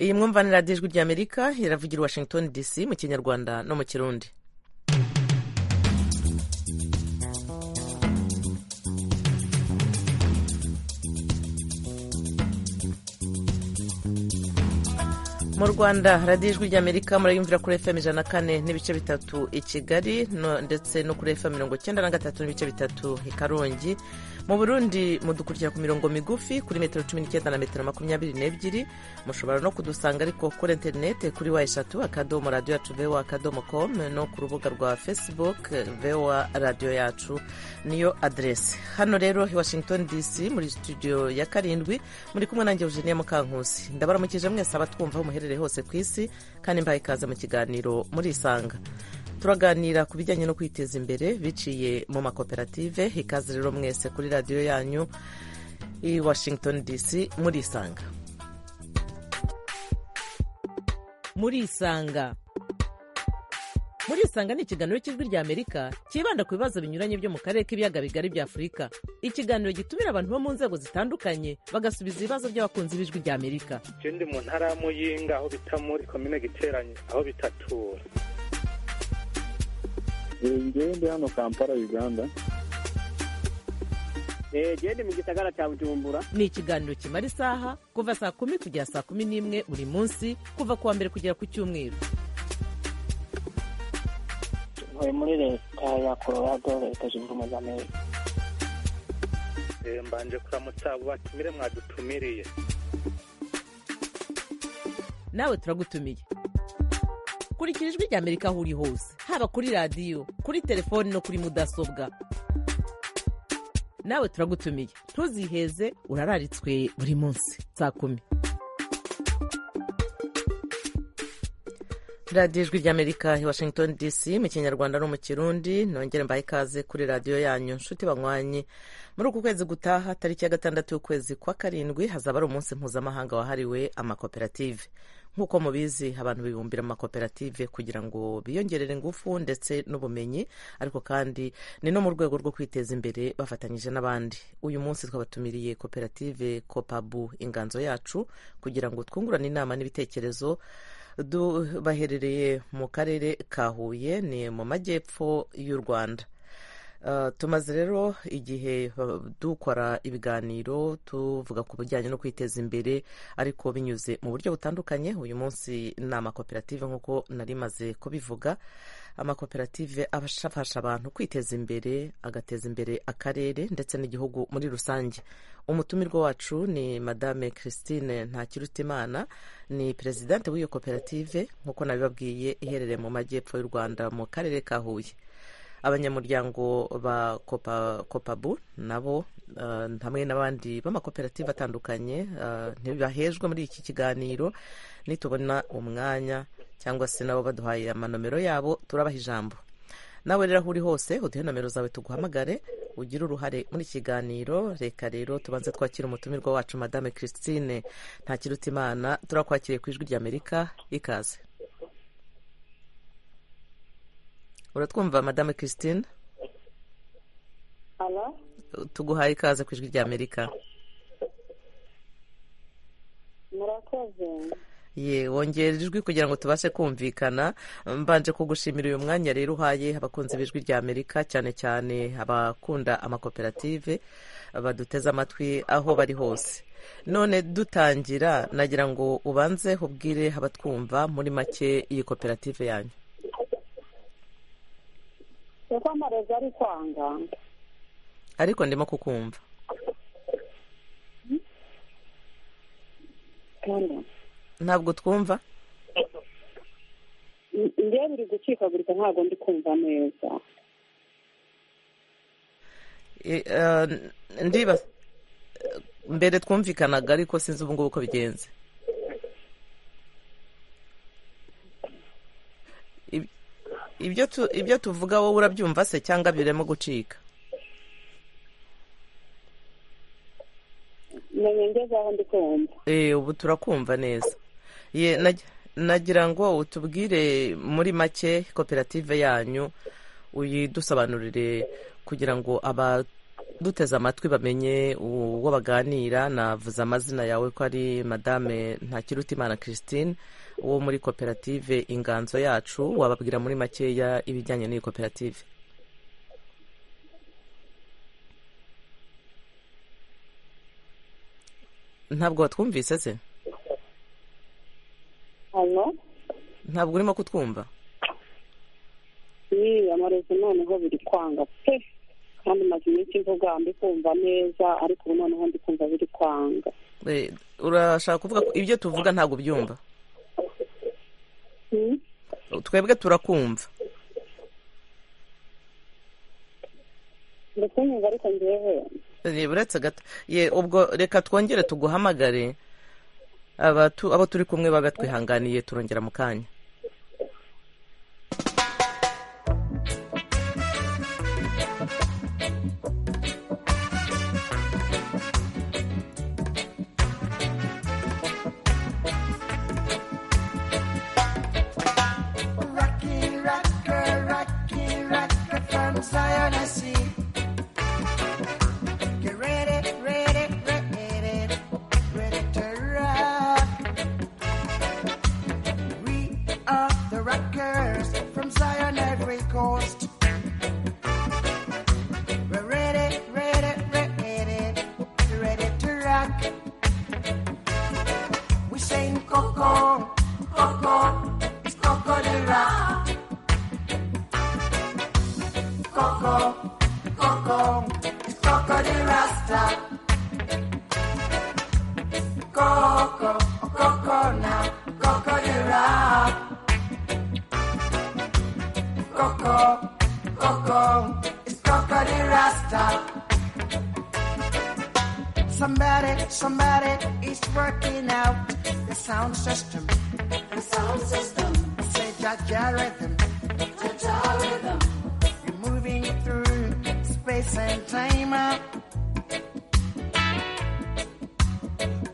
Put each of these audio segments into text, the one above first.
iyi mwumvanira ijwi ry'amerika iravugira i washington dc mu kinyarwanda no mu kirundi mu rwanda radiyo ijwi ry'amerika murayumvira kuri fm ijana na kane n'ibice bitatu i kigali no, ndetse no kuri fm mirongo icyenda na gatatu n'ibice bitatu i karongi mu burundi mudukurikira ku mirongo migufi kuri metero cumi n'icyenda na metero makumyabiri n'ebyiri mushobora no kudusanga ariko kuri interinete kuri wa eshatu akadomo radiyo yacu voa akadomo komu no ku rubuga rwa facebook voa radiyo yacu niyo aderesi hano rero i washington dc muri studio ya karindwi muri kumwe nanjye eugenia mukankusi ndabaramukije mwese abatwumva aho muherereye hose ku isi kandi mbaye ikaze mu kiganiro murisanga turaganira ku bijyanye no kwiteza imbere biciye mu makoperative ikaze rero mwese kuri radiyo yanyu i washington dc murisanga murisanga murisanga ni ikiganiro cy'ijwi ry'amerika cyibanda ku bibazo binyuranye byo mu karere k'ibiyaga bigari bya afurika ikiganiro gitumira abantu bo mu nzego zitandukanye bagasubiza ibibazo by'abakunzi b'ijwi ry'amerika icyo ndi mu ntara ya muyinga aho bita muri komine giteranye aho bitatura ngewe ndi hano kampala uganda gende mu gisagara cya bujumbura ni ikiganiro kimara isaha kuva saa kumi kugera saa kumi n'imwe buri munsi kuva ku wa mbere kugera ku cyumweru tuvuye muri leta ya colorado leta zunze ubumwe za amerika mbanje kuramutsa abo batumire mwadutumiriye nawe turagutumiye kurikira ijwi rya amerika aho uri hose haba kuri radiyo kuri telefoni no kuri mudasobwa nawe turagutumiye ntuziheze urararitswe buri munsi saa kumi radiyo ijwi ry'amerika i washington dc mu kinyarwanda no mu kirundi nongere mbahe ikaze kuri radiyo yanyu nshuti banywanyi muri uku kwezi gutaha tariki ya gatandatu y'ukwezi kwa karindwi hazaba ari umunsi mpuzamahanga wahariwe amakoperative nk'uko mubizi abantu bibumbira mu makoperative kugira ngo biyongerere ingufu ndetse n'ubumenyi ariko kandi ni no mu rwego rwo kwiteza imbere bafatanyije n'abandi uyu munsi twabatumiriye koperative kopabu inganzo yacu kugira ngo twungurane inama n'ibitekerezo baherereye mu karere ka huye ni mu majyepfo y'u rwanda tumaze rero igihe dukora ibiganiro tuvuga ku bijyanye no kwiteza imbere ariko binyuze mu buryo butandukanye uyu munsi ni amakoperative nk'uko nari maze kubivuga amakoperative afasha abantu kwiteza imbere agateza imbere akarere ndetse n'igihugu muri rusange umutumirwa wacu ni madame christine ntakirutimana ni perezidante w'iyo koperative nk'uko nabibabwiye iherereye mu majyepfo y'u rwanda mu karere ka huye abanyamuryango ba kopa kopabu nabo hamwe n'abandi b'amakoperative atandukanye ntibahejwe muri iki kiganiro nitubona umwanya cyangwa se nabo baduhaye amanomero yabo turabaha ijambo nawe rero aho uri hose uduhe nomero zawe tuguhamagare ugire uruhare muri ikiganiro reka rero tubanze twakire umutumirwa wacu madame christine ntakirutimana turakwakiriye ku ijwi ry'amerika ikaze uratwumva madame christine tuguhaye ikaze ku ijwi rya amerika murakoze ye wongera ijwi kugira ngo tubashe kumvikana mbanje kugushimira uyu mwanya rero uhaye abakunzi b'ijwi rya amerika cyane cyane abakunda amakoperative baduteze amatwi aho bari hose none dutangira nagira ngo ubanze ubwire abatwumva muri make iyi koperative yanyu uko amarozi ari kwanga ariko ndimo kukumva ntabwo twumva njyewe biri gucikagurika ntabwo ndi kumva neza ndiba mbere twumvikanaga ariko sinzi ubu ngubu uko bigenze ibyo tuvuga wowe urabyumva se cyangwa birimo gucika ubu turakumva neza nagira ngo utubwire muri make koperative yanyu uyidusobanurire kugira ngo duteze amatwi bamenye uwo baganira navuze amazina yawe ko ari madame ntakirutimana christine wo muri koperative inganzo yacu wababwira muri makeya ibijyanye n'iyi koperative ntabwo watwumvise se hano ntabwo urimo kutwumva niyiyamariza noneho biri kwanga pe kandi maze iminsi mvuga ndi kumva neza ariko ubu noneho ndi kumva biri kwanga Eh, urashaka kuvuga ko ibyo tuvuga ntabwo ubyumva Hmm? twebwe turakumva ndi kunyumva ariko ngewe Eh, uretse gato ye ubwo reka twongere tuguhamagare aba tu- abo turi kumwe baba twihanganiye turongera mu kanya Rocky Rocker, Rocky Rocker from Zionist. Get ready, ready, ready, ready to rock. We are the Rockers from Zion Ivory Coast. We're ready, ready, ready, ready to rock. We sing Coco, Coco, it's Coco de Rock. Coco, Coco, it's Coco de Rasta. Coco, Coco now, Coco de Rock. Coco, Coco, it's Coco de Rasta. Somebody, somebody is working out the sound system. The sound system. Say Jaja rhythm. Jaja rhythm. You're moving through space and time. uh.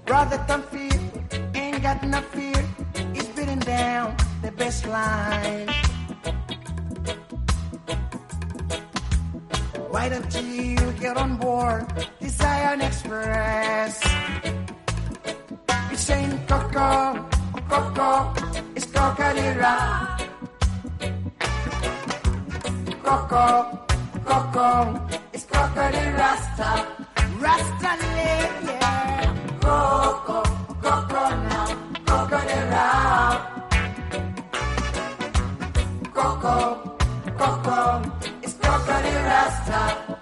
Brother, don't fear, ain't got no fear. It's beating down the baseline. Why don't you get on board the Zion Express? It's saying Coco, Coco, it's Cocadera. Coco, Coco, it's Cocadera Rasta. Rasta live, yeah. Coco, Coco now, Cocadera. Coco, Coco, it's Cocadera Rasta.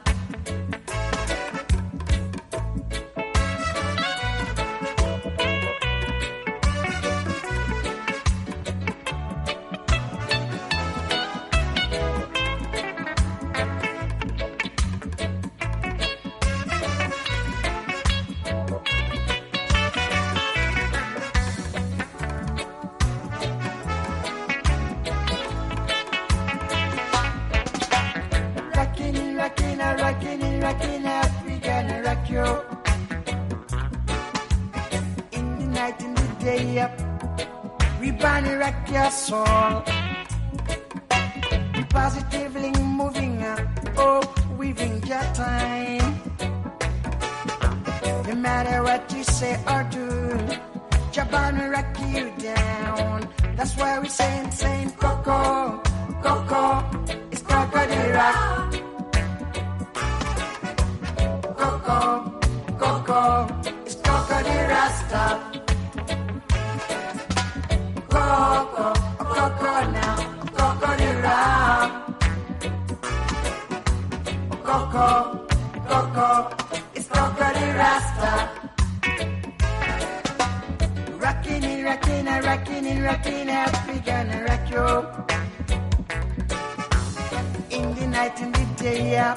Rockin', rockin', a rockin', rockin', out, we gonna rock you. In the night, in the day, up, we gonna rock your soul. Positively moving up, oh, weaving your time. No matter what you say or do, Jabana rock you down. That's why we saying, saying, Coco, Coco, it's Coco de Rock. Coco, Coco, it's Coco de Rasta. Coco, Coco now, Coco de Rock. Coco, Coco, it's Coco de Rasta. Rockin' it, rockin' it, rockin' it, rockin' it, we gonna rock you. In the night and the day, yeah,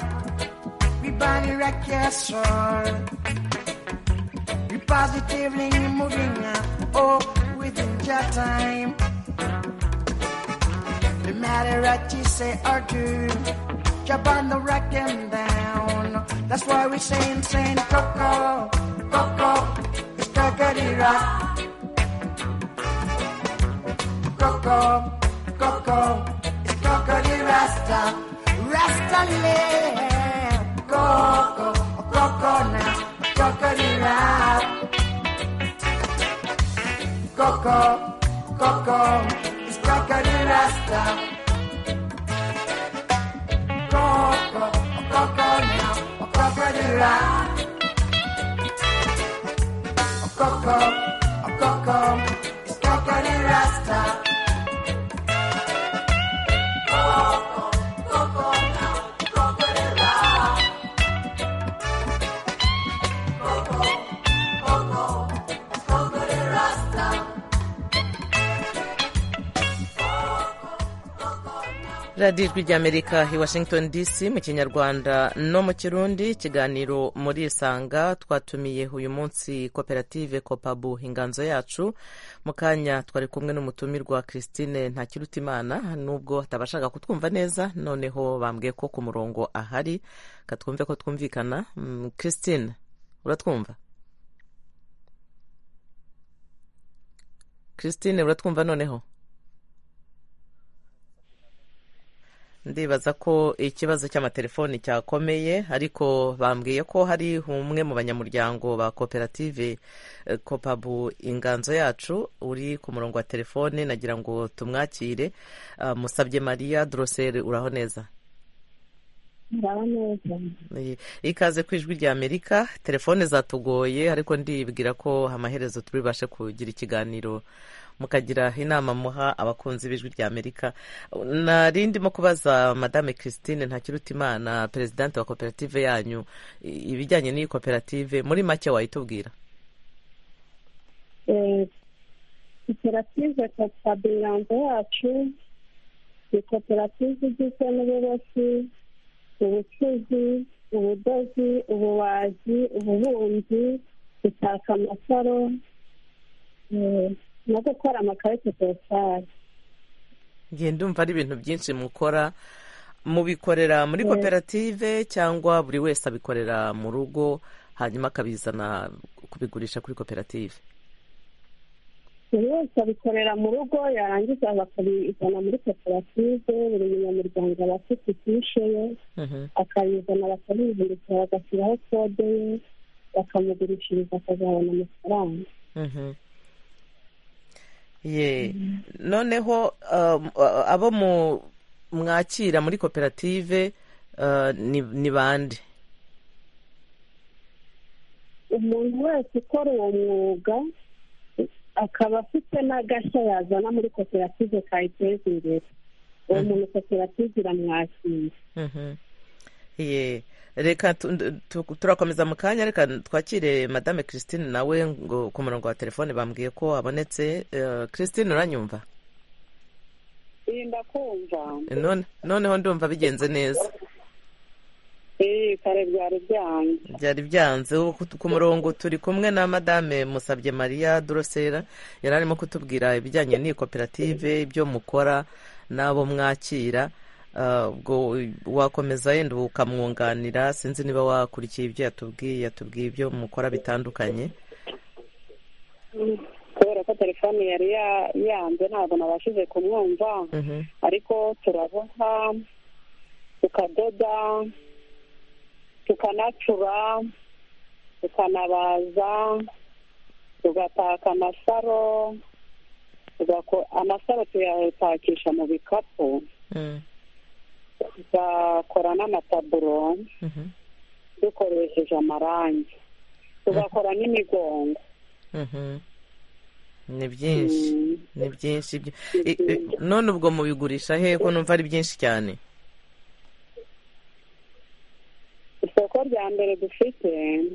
we body rock your soul. We positively moving, yeah, oh, within your time. No matter what you say or do, jump on the rock and down. That's why we saying, saying, Coco, Coco, it's Coco de Rock. Coco, Coco, it's Coco the Rasta, Rasta Land. Coco, Cora. Coco, Coco, it's coconut rasta. Coco, Coco, now, coconut rasta. Coco, Coco, it's coconut rasta. radiyo ijwi ry'amerika i washington dc mu kinyarwanda no mu kirundi ikiganiro muri isanga twatumiye uyu munsi koperative kopabu inganzo yacu mu kanya twari kumwe n'umutumirwa christine ntakirutimana nubwo atabashaga kutwumva neza noneho bambwiye ko ku murongo ahari katwumve ko twumvikana Mm, christine uratwumva christine uratwumva noneho ndibaza ko ikibazo cy'amatelefoni cyakomeye ariko bambwiye ko hari umwe mu banyamuryango ba koperative eh, kopabu inganzo yacu uri ku murongo wa telefone nagira ngo tumwakire Ah, musabye mariya doroseri uraho neza Ndaba neza Eh, ikaze ku ijwi rya amerika telefone zatugoye ariko ndibwira ko amaherezo turi bubashe kugira ikiganiro mukagira inama muha abakunzi b'ijwi rya amerika nari ndimo kubaza madame christine ntakirutimana perezidante wa koperative yanyu i- ibijyanye n'iyi koperative muri make wayitubwira Eh, koperative kopabirango yacu ni koperative igizwe n'ububoshyi ubucuzi ubudozi ububaji ububumbyi gutaka amasaro eh, no gukora amakarita positari ngiye ndumva ari ibintu byinshi mukora mubikorera muri Yeah. koperative cyangwa buri wese abikorera mu rugo hanyuma akabizana kubigurisha kuri koperative buri wese abikorera mu rugo yarangiza bakabizana muri koperative buri munyamuryango aba afite ifishi ye Mhm. akayizana bakamwihindukira bagashyiraho kode ye bakamugurishiriza akazabona amafaranga Mhm. ye noneho um, uh, abo mu mwakira muri koperative uh, ni ni bande umuntu wese ukora uwo mwuga akaba afite n'agashya yazana muri koperative kayiteza imbere uwo muntu koperative iramwakira Mhm. ye reka tu- ndu- tu- turakomeza mu kanya reka twakire madame christine nawe ngo ku murongo wa telefone bambwiye ko abonetse Eh, christine uranyumva iyi ndakumva None- noneho ndumva bigenze neza iyi kare byari byanjye byari byanze ubu ku- ku murongo turi kumwe na madame musabye maria dorosera yari arimo kutubwira ibijyanye n'iyi koperative ibyo mukora n'abo mwakira Ah, ubwo wakomeza yenda ukamwunganira sinzi niba wakurikiye ibyo yatubwiye yatubwiye ibyo mukora bitandukanye kubera ko telefone yari ya- yanze ntabwo nabashije kumwumva Mhm. ariko turaboha tukadoda tukanacura tukanabaza tugataka amasaro tugako- amasaro tuyatakisha mu bikapu Mm, tugakora n'amataburo mhm, dukoresheje amarangi tugakora n'imigongo mhm. ni byinshi Mm. ni byinshi ibyo- i- i- none ubwo mubigurisha he ko numva ari byinshi cyane isoko rya mbere dufite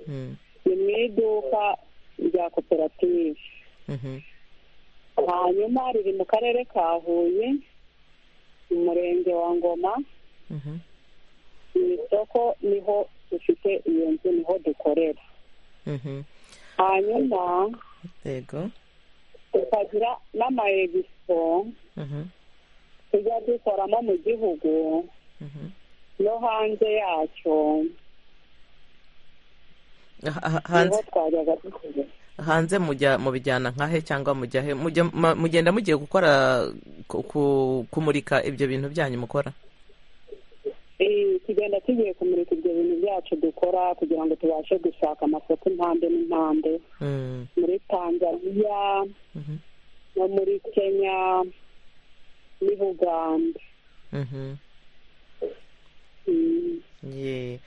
Mm, ni mu iduka rya koperative mhm, hanyuma riri mu karere ka huye mu murenge wa ngoma mhm. mu isoko niho dufite iyo nzu niho dukorera mhm. hanyuma yego tukagira n'ama egisipo Mhm, tujya dukoramo mu gihugu mhm. no hanze yacyo Ha- ha- niho hanze twajyaga dukorera hanze mujya mubijyana nkahe cyangwa mujya he mujya ma- mugenda mugiye gukora ku- ku- kumurika ibyo bintu byanyu mukora Eh, tugenda tugiye kumurika ibyo bintu byacu dukora kugira ngo tubashe gushaka amasoko impande n'impande Mm, muri tanzaniya mhm, no muri kenya ni uganda mhm. Mm. Ye.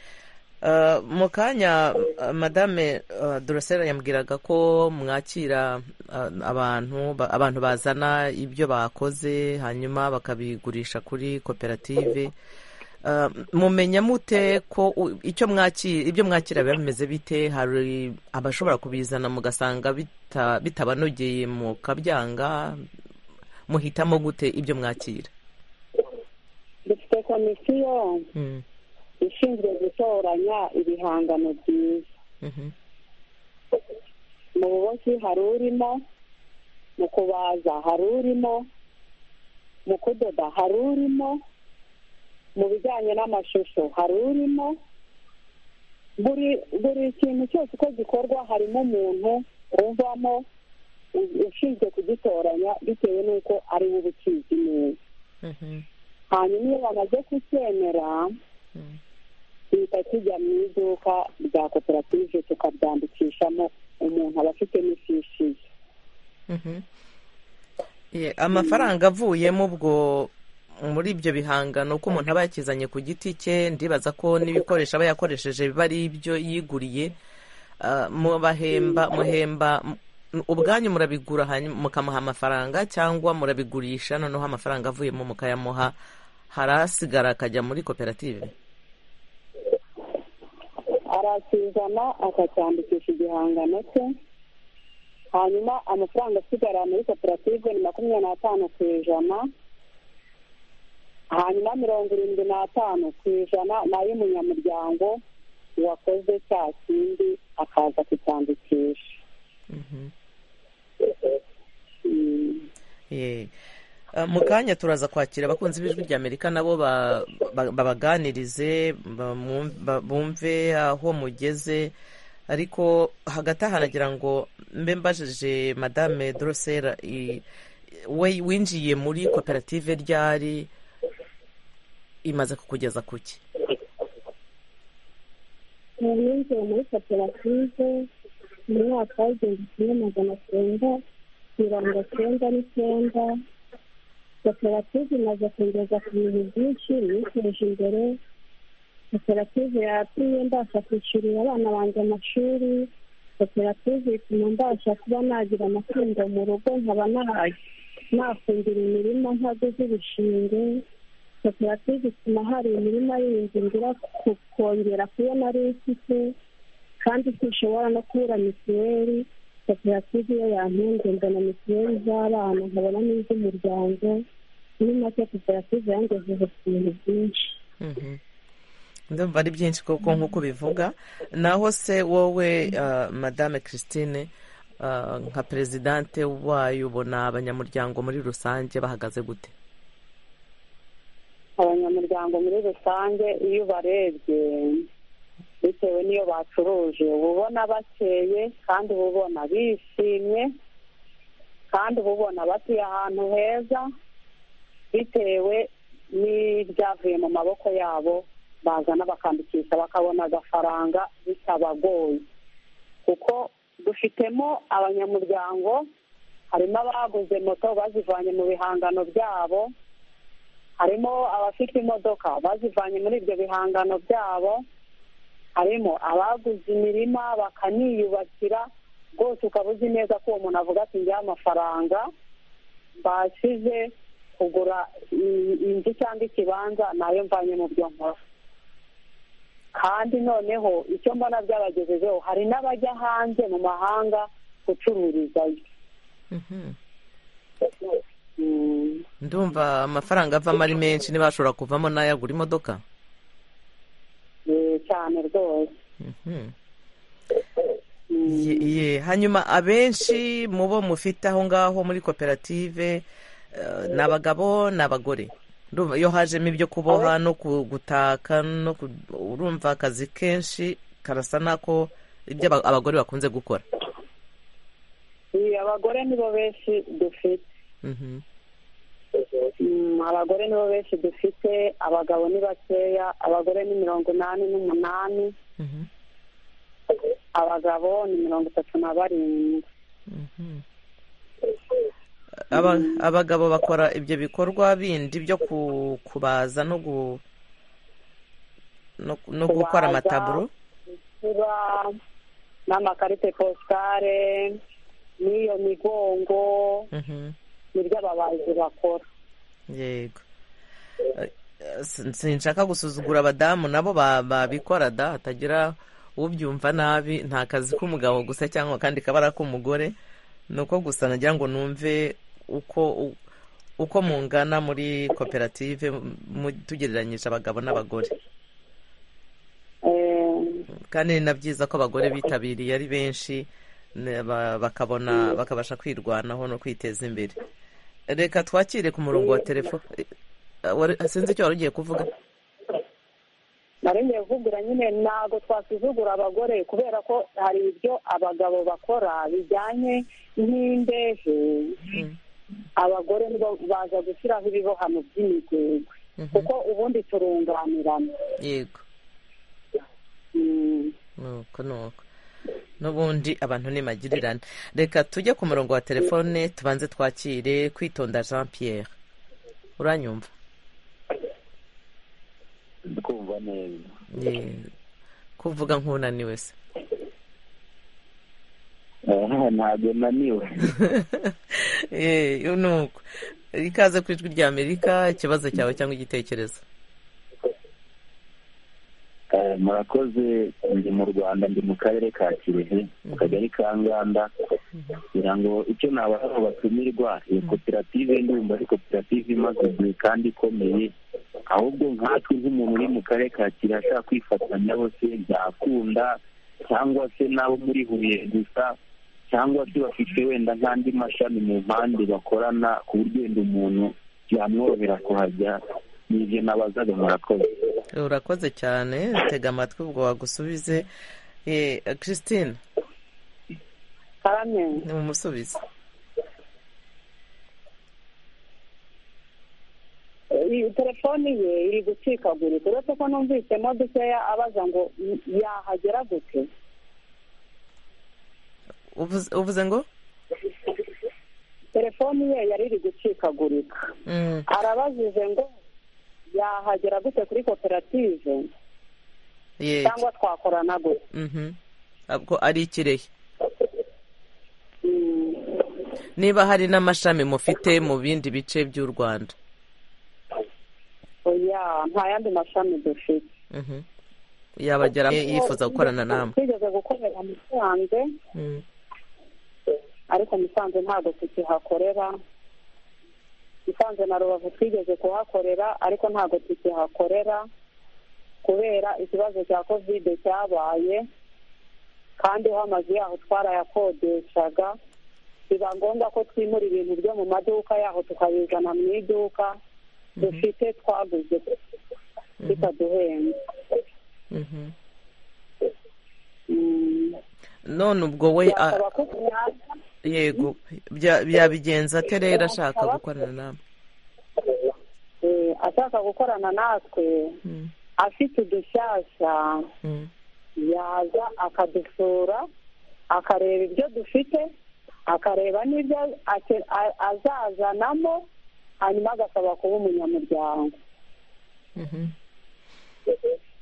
Uh, mu kanya uh, madame uh, Duracella yambwiraga ko mwakira uh, abantu ba- abantu bazana ibyo bakoze hanyuma bakabigurisha kuri koperative Uh, mumenya mute ko u- icyo mwakira ibyo mwakira biba bimeze bite hari abashobora kubizana mugasanga bita- bitabanogeye mukabyanga muhitamo gute ibyo mwakira dufite komisiyo Mm, ishinzwe gutoranya ibihangano byiza mhm, mu buboshyi hari urimo mu kubaza hari urimo mu kudoda hari urimo mu bijyanye n'amashusho hari urimo buri buri kintu cyose uko gikorwa harimo umuntu uvamo u- ushinzwe kugitoranya bitewe n'uko ari we uba ukizi neza mhm, hanyuma iyo bamaze kucyemera mm. duhita tujya mu iduka rya koperative tukabyandikishamo umuntu aba afitemo ifishi ye Mhm. Ye, amafaranga avuyemo ubwo muri ibyo bihangano uko umuntu aba yakizanye ku giti cye ndibaza ko n'ibikoresho aba yakoresheje biba ari ibyo yiguriye Ah, mubahemba muhemba m- ubwanyu murabigura hanyuma mukamuha amafaranga cyangwa murabigurisha noneho amafaranga avuyemo mukayamuha harasigara akajya muri koperative arakizana akacyandikisha igihangano cye hanyuma amafaranga asigara muri koperative ni makumyabiri n'atanu ku ijana hanyuma mirongo irindwi n'atanu ku ijana ni ay'umunyamuryango wakoze cya kindi akaza kucyandikisha Mhm. Mm. Ye. Uh, mu kanya turaza kwakira abakunzi b'ijwi ry'amerika nabo ba- ba- babaganirize bamwum- ba- bumve aho mugeze ariko hagati aha nagira ngo mbe mbajije madame dorosera i- we winjiye muri koperative ryari imaze kukugeza kuki ubu yinjiye muri koperative mu mwaka w'igihumbi kimwe magana cyenda mirongo cyenda n'icyenda koperative imaze kugeza ku bintu byinshi niteje imbere koperative yatumye mbasha kwishyurira abana banjye amashuri koperative ituma mbasha kuba nagira amatungo mu rugo nkaba nahaye nafumbira imirima ntaguze ibishinge koperative ituma hari imirima y'ibingira kongera kubona ari ifite kandi sinshobora no kubura mituweli koperative iyo yantunze mbona mituweli z'abana nkabona n'iz'umuryango muri make koperative yangejeje ku bintu byinshi Mhm. ndumva ari byinshi koko nk'uko bivuga naho se wowe uh, madame christine uh, nka perezidante wayo ubona abanyamuryango muri rusange bahagaze gute abanyamuryango muri rusange iyo ubarebye bitewe n'iyo bacuruje uba ubona bakeye kandi uba ubona bishimye kandi uba ubona batuye ahantu heza bitewe n'ibyavuye mu maboko yabo bazana bakandikisha bakabona agafaranga bitabagoye kuko dufitemo abanyamuryango harimo abaguze moto bazivanye mu bihangano byabo harimo abafite imodoka bazivanye muri ibyo bihangano byabo harimo abaguze imirima bakaniyubakira rwose ukaba uzi neza ko uwo muntu avuga ati ngewe amafaranga mbashije kugura i- inzu cyangwa ikibanza nayo mvanye mu byo nkora kandi noneho icyo mbona byabagejejeho hari n'abajya hanze mu mahanga gucururizayo Mhm. Mm. ndumva amafaranga avamo ari menshi ntibashobora kuvamo n'ayagura imodoka Eh, cyane rwose Mhm. Mm. Ye- ye. hanyuma abenshi mu bo mufite aho ngaho muri koperative uh, ni abagabo ni abagore Ndumva iyo hajemo ibyo kuboha no ku- gutaka no ku- urumva akazi kenshi karasa n'ako ibyo aba- abagore bakunze gukora Iyi, abagore nibo benshi dufite Mhm. Mm, abagore nibo benshi dufite abagabo ni bakeya abagore ni mirongo inani n'umunani Mhm. abagabo ni mirongo itatu na barindwi Mhm. Aba- abagabo bakora ibyo bikorwa bindi byo ku- kubaza no gu- no- no gukora Kubaza. amataburo kuba n'amakarite positare n'iyo migongo Mhm. nibyo ababazi bakora yego Eh, eh, sin- sinshaka gusuzugura abadamu nabo ba- babikora da hatagira ubyumva nabi nta kazi k'umugabo gusa cyangwa akandi kabara k'umugore ni uko gusa nagira ngo numve uko u- uko mungana muri koperative mu- tugereranyije abagabo n'abagore Eh, kandi ni na byiza ko abagore bitabiriye ari benshi ne- ba- bakabona bakabasha kwirwanaho no kwiteza imbere reka twakire ku murongo wa telefone sinzi icyo wari ugiye kuvuga nari ngiye kukubwira nyine ntabwo twasuzugura abagore kubera ko hari ibyo abagabo bakora bijyanye n'imbehe abagore nibo baza gushyiraho ibibohano by'imigwegwe Mhm. kuko ubundi turunganirana yego Mm. nuko nuko n'ubundi abantu ni magirirane reka tujye ku murongo wa telefone tubanze twakire kwitonda jean pierre uranyumva kumva neza Yego. kuvuga nk'unaniwe se Aha, ntabwo naniwe Eh, nuko ikaze ku ijwi rya amerika ikibazo cyawe cyangwa igitekerezo Eh, murakoze ndi mu rwanda ndi mu karere ka kirehe mu kagari ka nganda kugira ngo icyo nabasha ngo batumirwa iyo koperative ndumva ari koperative imaze igihe kandi ikomeye ahubwo nkatwe nk'umuntu uri mu karere ka kirehe ashaka kwifatanya bose byakunda cyangwa se n'abo muri huye gusa cyangwa se bafite wenda nk'andi mashami mu mpande bakorana ku buryo wenda umuntu byamworohera kuhajya ni ibyo nabazaga murakoze urakoze cyane tega amatwi ubwo wagusubize Eh, christine karame ni umusubize iyi telefoni ye iri gucikagurika uretse ko numvisemo dukeya abaza ngo yahagera gute uvuze uvuze ngo telefoni ye yari iri gucikagurika Mm, arabajije ngo yahagera gute kuri koperative yego cyangwa twakorana gute Mhm. Ntabwo ari ikirehe Mm. niba hari n'amashami mufite mu bindi bice by'u rwanda oya nta yandi mashami dufite Mhm. yabagera yifuza gukorana namwe twigeze gukorera musanze Mm. ariko musanze ntabwo tukihakorera musanze na rubavu twigeze kuhakorera ariko ntabwo tukihakorera kubera ikibazo cya kovide cyabaye kandi ho amazu yaho twarayakodeshaga biba ngombwa ko twimura ibintu byo mu maduka yaho tukabizana mu iduka dufite twaguze bitaduhenze Mhm. Mm. none ubwo we a- Byasaba ko tuyaza. yego bya- byabigenza ate rero ashaka gukorana namwe Eh, ashaka gukorana natwe Mm, afite udushyashya mm. yaza akadusura akareba ibyo dufite akareba n'ibyo ake- a- azazanamo hanyuma agasaba kuba umunyamuryango Mhm.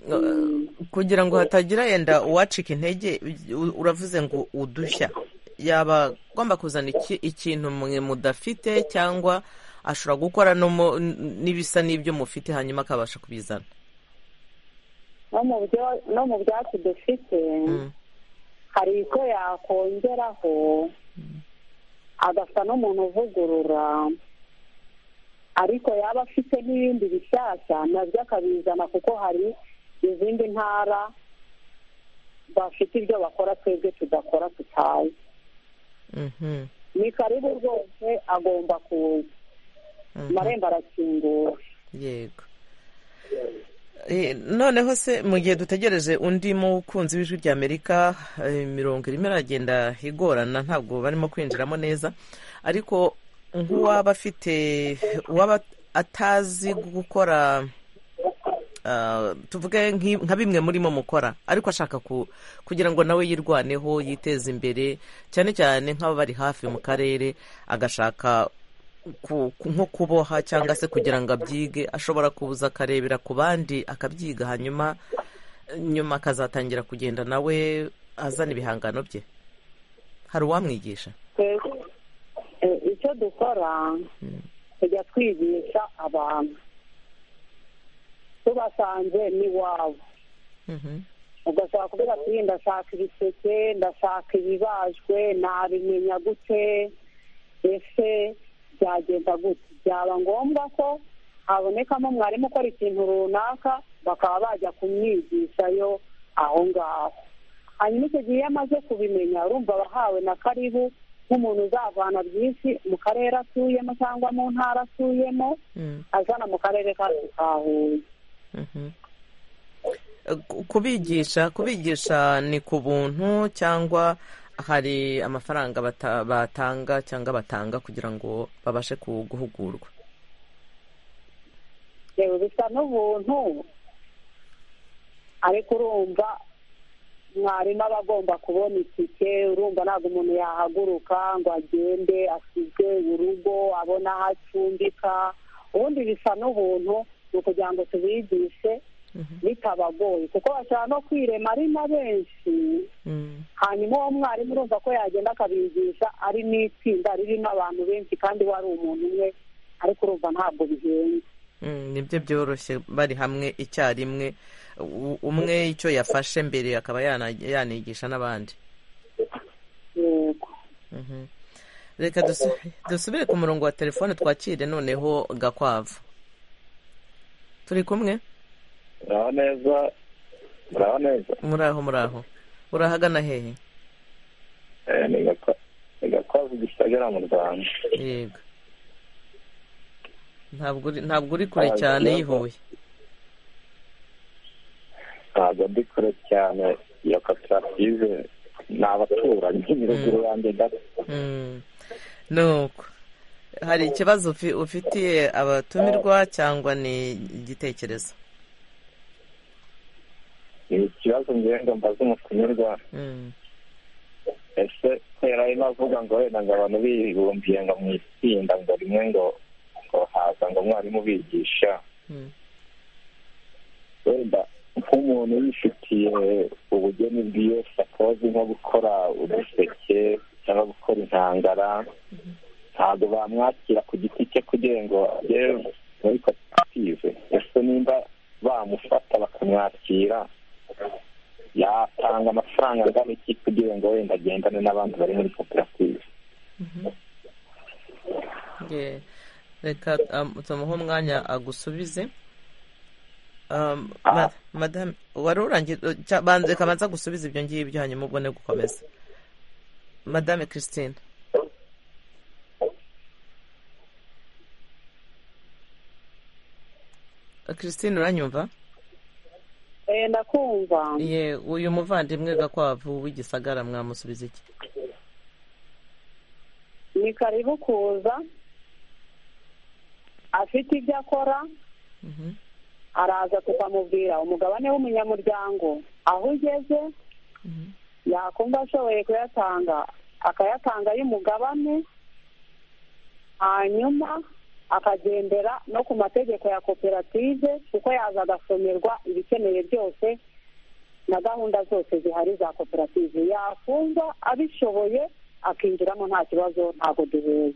Eh, kugira ngo hatagira yenda uwacika intege u- uravuze ngo udushya yaba agomba kuzana iki- ikintu mwe mudafite cyangwa ashobora gukora no mu- n- n'ibisa n'ibyo mufite hanyuma akabasha kubizana no mu byo- no mu byatsi dufite Mm, hari icyo yakongeraho agasa n'umuntu uvugurura ariko yaba afite n'ibindi bishyashya nabyo akabizana kuko hari izindi ntara bafite ibyo bakora twebwe tudakora tutazi mhm, ni karibu rwose agomba kuza mhm. amarembo arakinguye yego Eh, noneho se mu gihe dutegereje undi mukunzi w'ijwi ry'amerika eh, imirongo irimo iragenda igorana ntabwo barimo kwinjiramo neza ariko nk'uwaba afite uwaba atazi gukora ah, tuvuge nk'i- nka bimwe murimo mukora ariko ashaka ku- kugira ngo nawe yirwaneho yiteze imbere cyane cyane nk'ababari hafi mu karere agashaka ku- ku- nko kuboha cyangwa se kugira ngo abyige ashobora kuza akarebera ku bandi akabyiga hanyuma nyuma akazatangira kugenda nawe azana ibihangano bye hari uwamwigisha twebwe eh, icyo dukora tujya twigisha abantu tubasanze n'iwabo Mhm. ugashaka kuvuga ati ndashaka ibiseke ndashaka ibibajwe nabimenya gute ese byagenda gute byaba ngombwa ko habonekamo mwarimu ukora ikintu runaka bakaba bajya kumwigishayo aho ngaho hanyuma icyo gihe iyo amaze kubimenya urumva abahawe na karibu nk'umuntu uzavana byinshi mu karere atuyemo cyangwa mu ntara atuyemo Mm. azana mu karere kacu ka huye Mhm. Ku- kubigisha kubigisha ni ku buntu cyangwa hari amafaranga bata- batanga cyangwa batanga kugira ngo babashe ku- guhugurwa yewe bisa n'ubuntu ariko urumva mwarimu aba agomba kubona itike urumva ntabwo umuntu yahaguruka ngo agende asizwe urugo abone aho acumbika ubundi bisa n'ubuntu ni ukugira ngo tubigishe bitabagoye kuko bashobora no kwirema ari na benshi Mm. hanyuma uwo mwarimu urumva ko yagenda akabigisha ari n'itsinda ririmo abantu benshi kandi we ari umuntu umwe ariko urumva ntabwo bihenze Mm, nibyo byoroshye bari hamwe icyarimwe U- umwe icyo yafashe mbere akaba yana- yanigisha n'abandi yego Mhm. reka dusu- dusubire ku murongo wa telefone twakire noneho gakwavu turi kumwe muraho neza muraho neza muri aho muri aho urahagana hehe Eh, ni Gakwa- ni gakwavu gisagara mu rwanda yego ntabwo uri ntabwo uri kure cyane yihuye ntabwo ndi kure cyane iyo koperative ni abaturanyi ni ruguru yanjye gato Mm. nuko hari ikibazo ufi- ufitiye abatumirwa cyangwa ni igitekerezo ni ikibazo ngenda mbaze umutumirwa Mm. ese kubera ari navuga ngo wenda ngo abantu bibumbiye ngo mu itsinda ngo rimwe ngo ngo haza ngo umwarimu ubigisha Mm. wenda nk'umuntu yifitiye ubugeni bwiwe akaba azi nko gukora uduseke cyangwa gukora intangara ntabwo bamwakira ku giti cye kugira ngo ajye muri koperative ese nimba bamufata bakamwakira yatanga amafaranga angana iki kugira ngo wenda agendane n'abandi bari muri koperative Ye- reka um, tumuhe umwanya agusubize Um, ma- madame wari urangiye cya- banza- reka banza gusubiza ibyo ngibyo hanyuma ubwo ni gukomeza madame christine christine uranyumva Eh, ndakumva ye uyu muvandimwe gakwavu w'igisagara mwamusubiza iki ni karibu kuza afite ibyo akora Mhm. araza tukamubwira umugabane w'umunyamuryango aho ugeze Mhm. yakumva ashoboye kuyatanga akayatanga y'umugabane hanyuma akagendera no ku mategeko ya koperative kuko yaza agasomerwa ibikenewe byose na gahunda zose zihari za koperative yakumva abishoboye akinjiramo nta kibazo ntabwo duhuye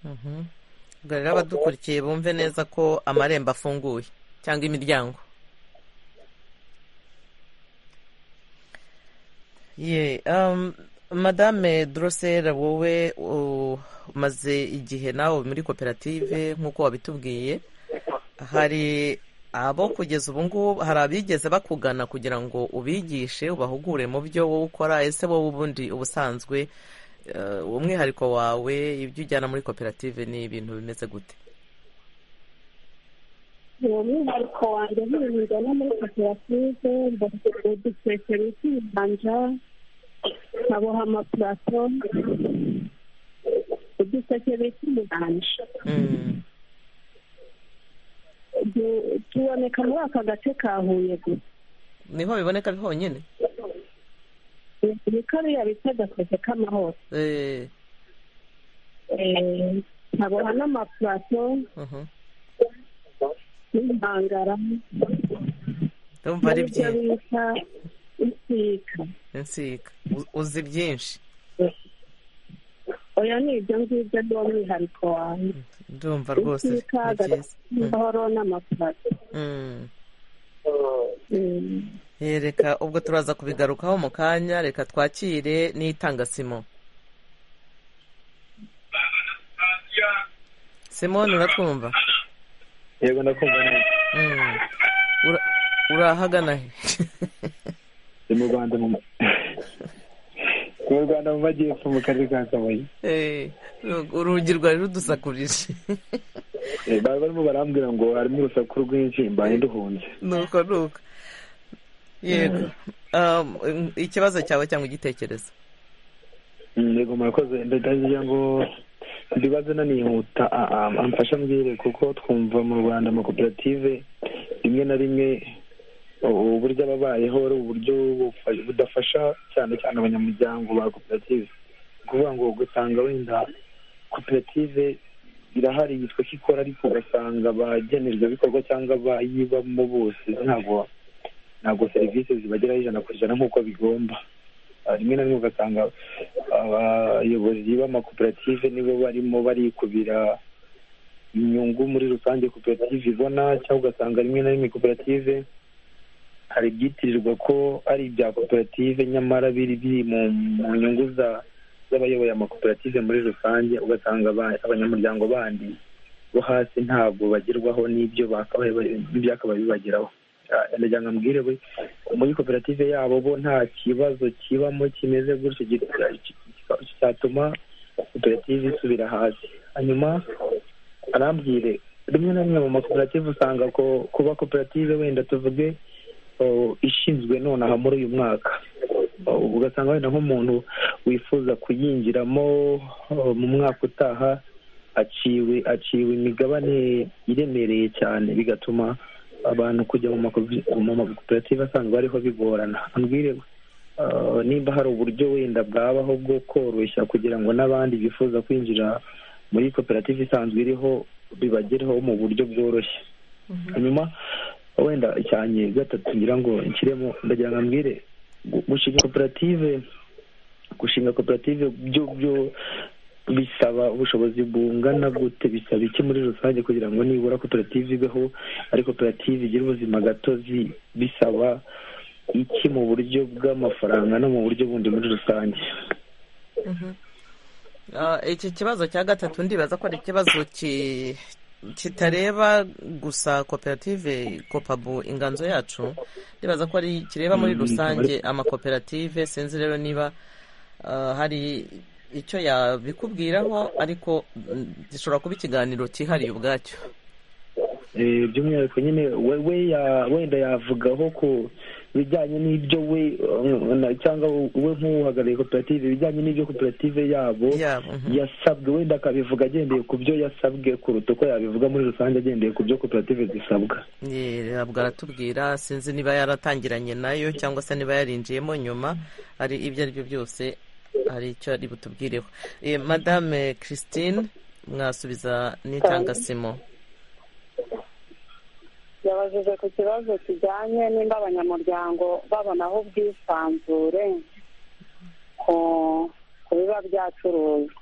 Mhm. ubwo rero abadukurikiye bumve neza ko amarembo afunguye cyangwa imiryango ye um, madame dorosera wowe u- umaze igihe nawe muri koperative nk'uko wabitubwiye hari abo kugeza ubu ngubu hari abigeze bakugana kugira ngo ubigishe ubahugure mu byo wowe ukora ese wowe ubundi ubusanzwe eh, umwihariko wawe ibyo ujyana muri koperative ni ibintu bimeze gute uwo mwihariko wanjye nk'ibintu njyana muri koperative mbafite uduseke bita ibibanja nkaboha amapurato uduseke bita ibibanja Mm, Du- tuboneka muri aka gace ka huye gusa niho biboneka honyine ni kariya bita agaseke k'amahoro Eh, Eh, nkaboha n'amapurato mhm. n'intangara ndumva ari byo byinshi bita insika insika U- uzi byinshi oya ni ibyo ngibyo ni umwihariko wawe ndumva rwose insika ni byiza agahoro n'amafaranga Mm. Eh, reka ubwo turaza kubigarukaho mu kanya reka twakire n'itanga simo simoni uratwumva yego ndakumva neza Mm. Ura- urahagana he ni mu rwanda mu ni mu rwanda mu majyepfo mu karere ka kabuye Eh, urugi rwari rudusakurije Eh, bari barimo barambwira ngo harimo urusaku rwinshi mbaye nduhunze nuko nuko yego Um, ikibazo cyawe cyangwa igitekerezo Mm, yego murakoze ndagira ngo ndibaze nanihuta a- a- amfasha mbwire kuko twumva mu rwanda amakoperative rimwe na rimwe u- uburyo aba abayeho ari uburyo bufa- budafasha cyane cyane abanyamuryango ba koperative ni ukuvuga ngo ugasanga wenda koperative irahari yitwa ko ikora ariko ugasanga abagenerwabikorwa cyangwa abayibamo bose ntabwo ntabwo serivisi zibageraho ijana ku ijana nk'uko bigomba Ah, rimwe na rimwe ugasanga abayobozi b'amakoperative nibo barimo barikubira inyungu muri rusange koperative ibona cyangwa ugasanga rimwe na rimwe koperative hari ibyitirirwa ko ari ibya koperative nyamara biri biri mu mu nyungu za- z'abayoboye amakoperative muri rusange ugasanga aba- abanyamuryango bandi bo hasi ntabwo bagerwaho n'ibyo bakabaye bari- n'ibyakabaye bibageraho Ah, ndagira ngo mbwire we muri koperative yabo bo nta kibazo kibamo kimeze gutyo gita- ki- cyatuma koperative isubira hasi hanyuma arambwire rimwe na rimwe mu makoperative usanga ko kuba koperative wenda tuvuge oh, ishinzwe nonaha muri uyu mwaka Oh, ugasanga wenda nk'umuntu wifuza kuyinjiramo oh, mu mwaka utaha aciwe aciwe imigabane iremereye cyane bigatuma abantu kujya mu makopi- mu makoperative asanzwe ariho bigorana ambwire ah, nimba hari uburyo wenda bwabaho bwo koroshya kugira ngo n'abandi bifuza kwinjira muri koperative isanzwe iriho bibagereho mu buryo bworoshye hanyuma wenda icyanjye gatatu ngira ngo nshyiremo ndagira ngo ambwire gu- gushinga koperative gushinga koperative byo byo bisaba ubushobozi bungana gute bisaba iki muri rusange kugira ngo nibura koperative ibeho ari koperative igira ubuzima gatozi bisaba iki mu buryo bw'amafaranga no mu buryo bundi muri rusange Ah, iki kibazo cya gatatu ndibaza ko ari ikibazo ki- kitareba gusa koperative kopabu inganzo yacu ndibaza ko ari kireba muri Mm, rusange amakoperative sinzi rero niba ah, hari icyo yabikubwiraho ariko mm, gishobora kuba ikiganiro cyihariye ubwacyo Eh, by'umwihariko nyine we we ya- wenda yavugaho ku bijyanye n'ibyo we eh, na- cyangwa we nk'uhagarariye koperative ibijyanye n'ibyo koperative yabo yabo mhm. yasabwe wenda akabivuga agendeye ku byo yasabwe kuruta uko yabivuga muri rusange agendeye ku byo koperative zisabwa Ye, ntabwo aratubwira sinzi niba yaratangiranye nayo cyangwa se niba yarinjiyemo nyuma ari ibyo ari byo byose hari icyo ari butubwireho Eh, madame christine mwasubiza n'intangasimo yabajije ku kibazo kijyanye nimba abanyamuryango babonaho ubwisanzure ku ku biba byacuruzwa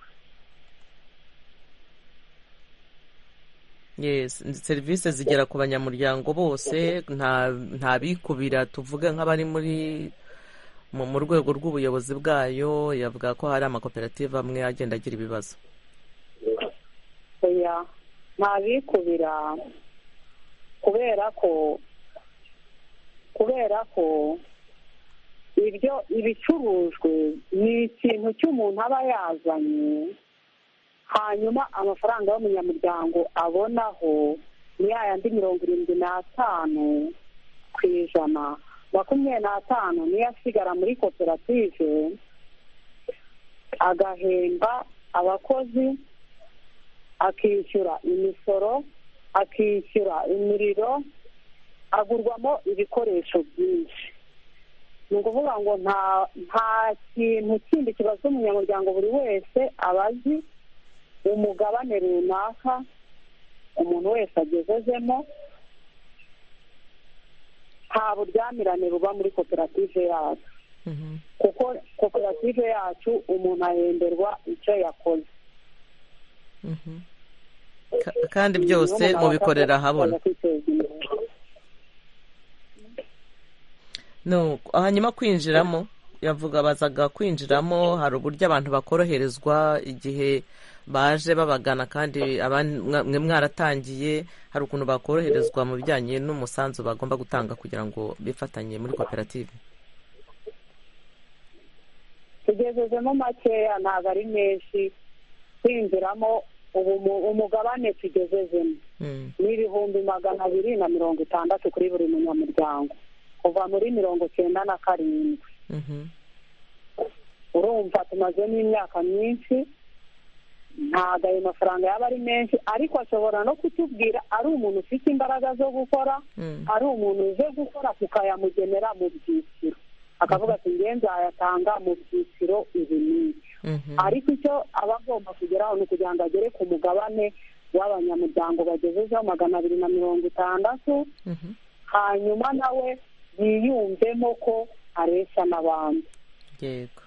yes serivisi zigera ku banyamuryango bose nta nta bikubira tuvuge nk'abari muri mu mu rwego rw'ubuyobozi bwayo yavuga ko hari amakoperative amwe agenda agira ibibazo oya nta bikubira kubera ko kubera ko ibyo ibicurujwe ni ikintu cy'umuntu aba yazanye hanyuma amafaranga y'umunyamuryango abonaho ni ya yandi mirongo irindwi n'atanu ku ijana makumyabiri n'atanu niyo asigara muri koperative agahemba abakozi akishyura imisoro akishyura imiriro agurwamo ibikoresho byinshi ni ukuvuga ngo nta nta kintu kindi kibaza umunyamuryango buri wese aba azi umugabane runaka umuntu wese agezezemo nta buryamirane buba muri koperative yacu kuko koperative yacu umuntu ahemberwa icyo yakoze Ka- kandi byose mubikorera ahabona no hanyuma kwinjiramo yavuga bazaga kwinjiramo hari uburyo abantu bakoroherezwa igihe baje babagana kandi abandi- mwe mwaratangiye hari ukuntu bakoroherezwa mu bijyanye n'umusanzu bagomba gutanga kugira ngo bifatanye muri koperative tugezezemo makeya ntabwo ari menshi kwinjiramo ubu mu- umugabane tugezezemo Mm. ni ibihumbi magana abiri na mirongo itandatu kuri buri munyamuryango kuva muri mirongo cyenda na karindwi Mhm. urumva tumaze n'imyaka myinshi ntabwo ayo mafaranga yaba ari menshi ariko ashobora no kutubwira ari umuntu ufite imbaraga zo gukora Mm. ari umuntu uje gukora tukayamugenera mu byiciro akavuga ati nge nzayatanga mu byiciro ibi n'ibyo Mhm. ariko icyo aba agomba kugeraho ni ukugira ngo agere ku mugabane w'abanyamuryango bagejejeho magana abiri na mirongo itandatu Mhm. hanyuma nawe yiyumvemo ko areshya n'abandi yego